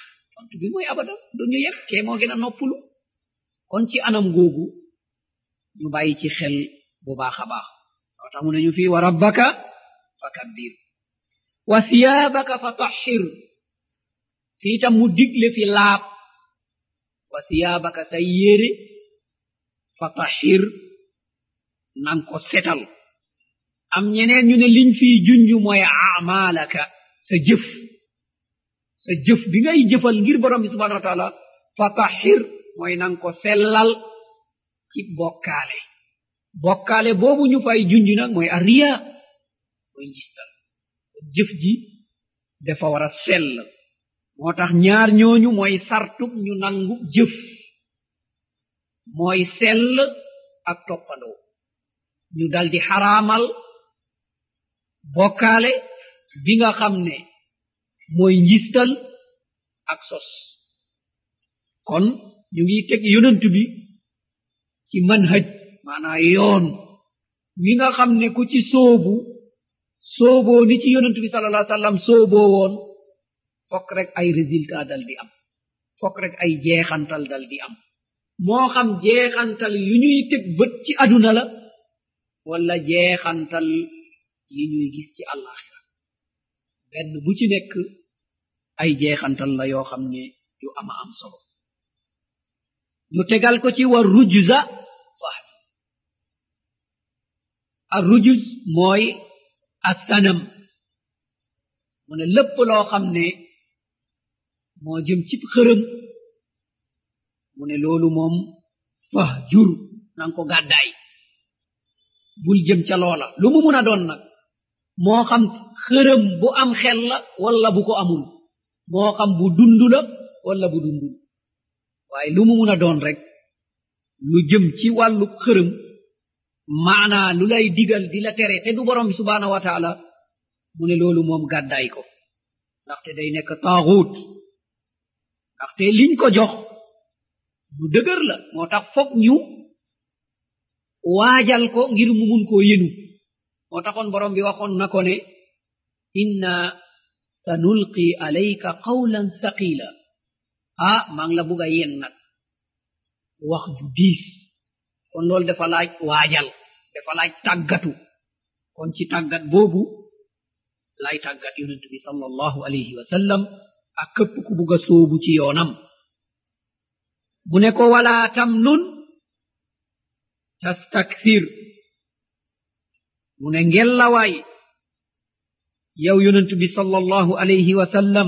tontu bi mooy abadan duñu yem kee moo gën a noppulu kon ci anam googu ñu bàyyi ci xel bu baax a baax moo tax mu ne ñu fii wa rabbaka fa kabbir wa siyaabaka fa tahhir fii tam mu digle fi laab wa siyaabaka say yére fa tahhir nan ko setal am ñeneen ñu ne liñ fii junju mooy amalaka sa jëf sa jëf bi ngay jëfal ngir borom bi subhanahu wa taala fa tahhir mooy nan ko sellal ci bokkaale bokkaale boobu ñu fay junj nag mooy arriya mooy njistal jëf ji dafa war a sell moo tax ñaar ñooñu mooy sartub ñu nangu jëf mooy sell ak toppandoo ñu daldi xaraamal bokkaale bi nga xam ne mooy njistal ak sos kon ñu ngi teg yonent bi ci manhaj maanaa yoon wi nga xam ne ku ci soobu sooboo ni ci yonent bi sala allah sallam sooboo woon fokk rek ay résultat dal di am fokk rek ay jeexantal dal di am moo xam jeexantal yu ñuy teg bët ci aduna la wala jeexantal yi ñuy gis ci àllaaxira benn bu ci nekk ay jeexantal la yoo xam ne yu ama am solo ñu tegal ko ci war rujza fahd ar rujuz mooy assanam mu ne lépp loo xam ne moo jëm ci xërëm mu ne loolu moom fah jur nan ko gàddaay bul jëm ca loola lu mu mun a doon nag moo xam xërëm bu am xel la wala bu ko amul moo xam bu dund la wala bu dundul waaye lu mu mun a doon rek lu jëm ci wàllu xërëm maanaa lu lay digal di la tere te du borom bi subhaanahu wa taala mu ne loolu moom gàddaay ko ndaxte day nekk taaxuut ndaxte liñ ko jox lu dëgër la moo tax foog ñu waajal ko ngir mu mun koo yenu moo taxoon borom bi waxoon na ko ne inna sanulqi alayka qawlan thaqila ah maa ngi la bugg a yen nag wax ju diis kon loolu dafa laaj waajal dafa laaj tàggatu kon ci tàggat boobu lay tàggat yonent bi sallallahu alayhi wa sallam ak këpp ku bugg a sóobu ci yoonam mu ne ko wala tamnun tastakthir mu ne ngellawaay yow yonent bi sallallahu alayhi wa sallam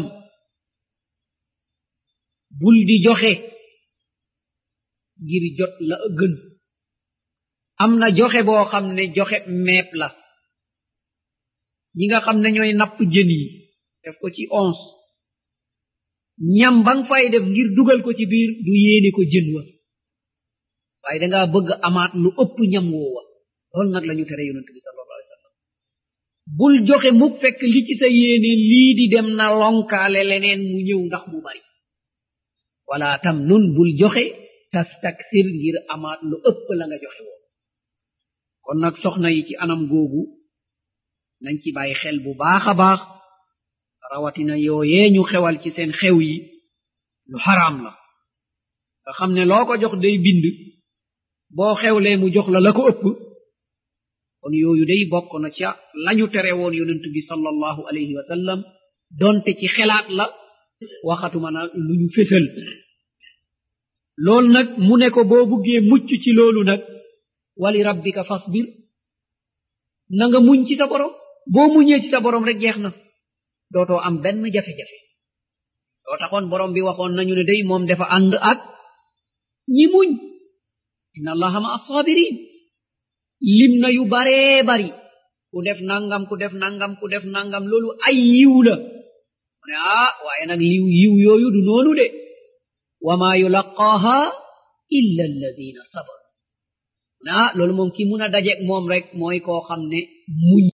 bul di joxe ngir jot la gën am na joxe boo xam ne joxe meep la ñi nga xam ne ñooy napp jën yi def ko ci onze ñam ba nga fay def ngir dugal ko ci biir du yéene ko jën wa waaye dangaa bëgg amaat lu ëpp ñam woowa loolu nag lañu tere yonent bi sallallahu alayhi wa sallam bul joxe muk fekk li ci sa yéene lii di dem na lonkaale leneen mu ñëw ndax mu bari wala tam nun bul joxe tastaksir ngir amaat lu ëpp la nga joxe woon kon nag soxna yi ci anam googu nañ ci bàyyi xel bu baax a baax rawatina yooyee ñu xewal ci seen xew yi lu xaraam la nga xam ne loo ko jox day bind boo xewlee mu jox la la ko ëpp kon yooyu day bokk na ca lañu tere woon yonent bi sallallahu alayhi wa sallam donte ci xelaat la waxatuma na lu ñu fésal loolu nag mu ne ko boo buggee mucc ci loolu nag wali rabbika fasbir na nga muñ ci sa borom boo muñee ci sa borom rek jeex na dootoo am benn jafe-jafe doo taxoon borom bi waxoon nañu ne day moom dafa ànd ak ñi muñ inna allaha ma assabirin lim na yu baree bari ku def nangam ku def nangam ku def nangam loolu ay yiw la mu ne ah waaye nag liw yiw yooyu du noonu de wa ma yulaqaaha illa alladina sabaru mu ne ah loolu moom ki mun a dajeeg moom rek mooy koo xam ne muñ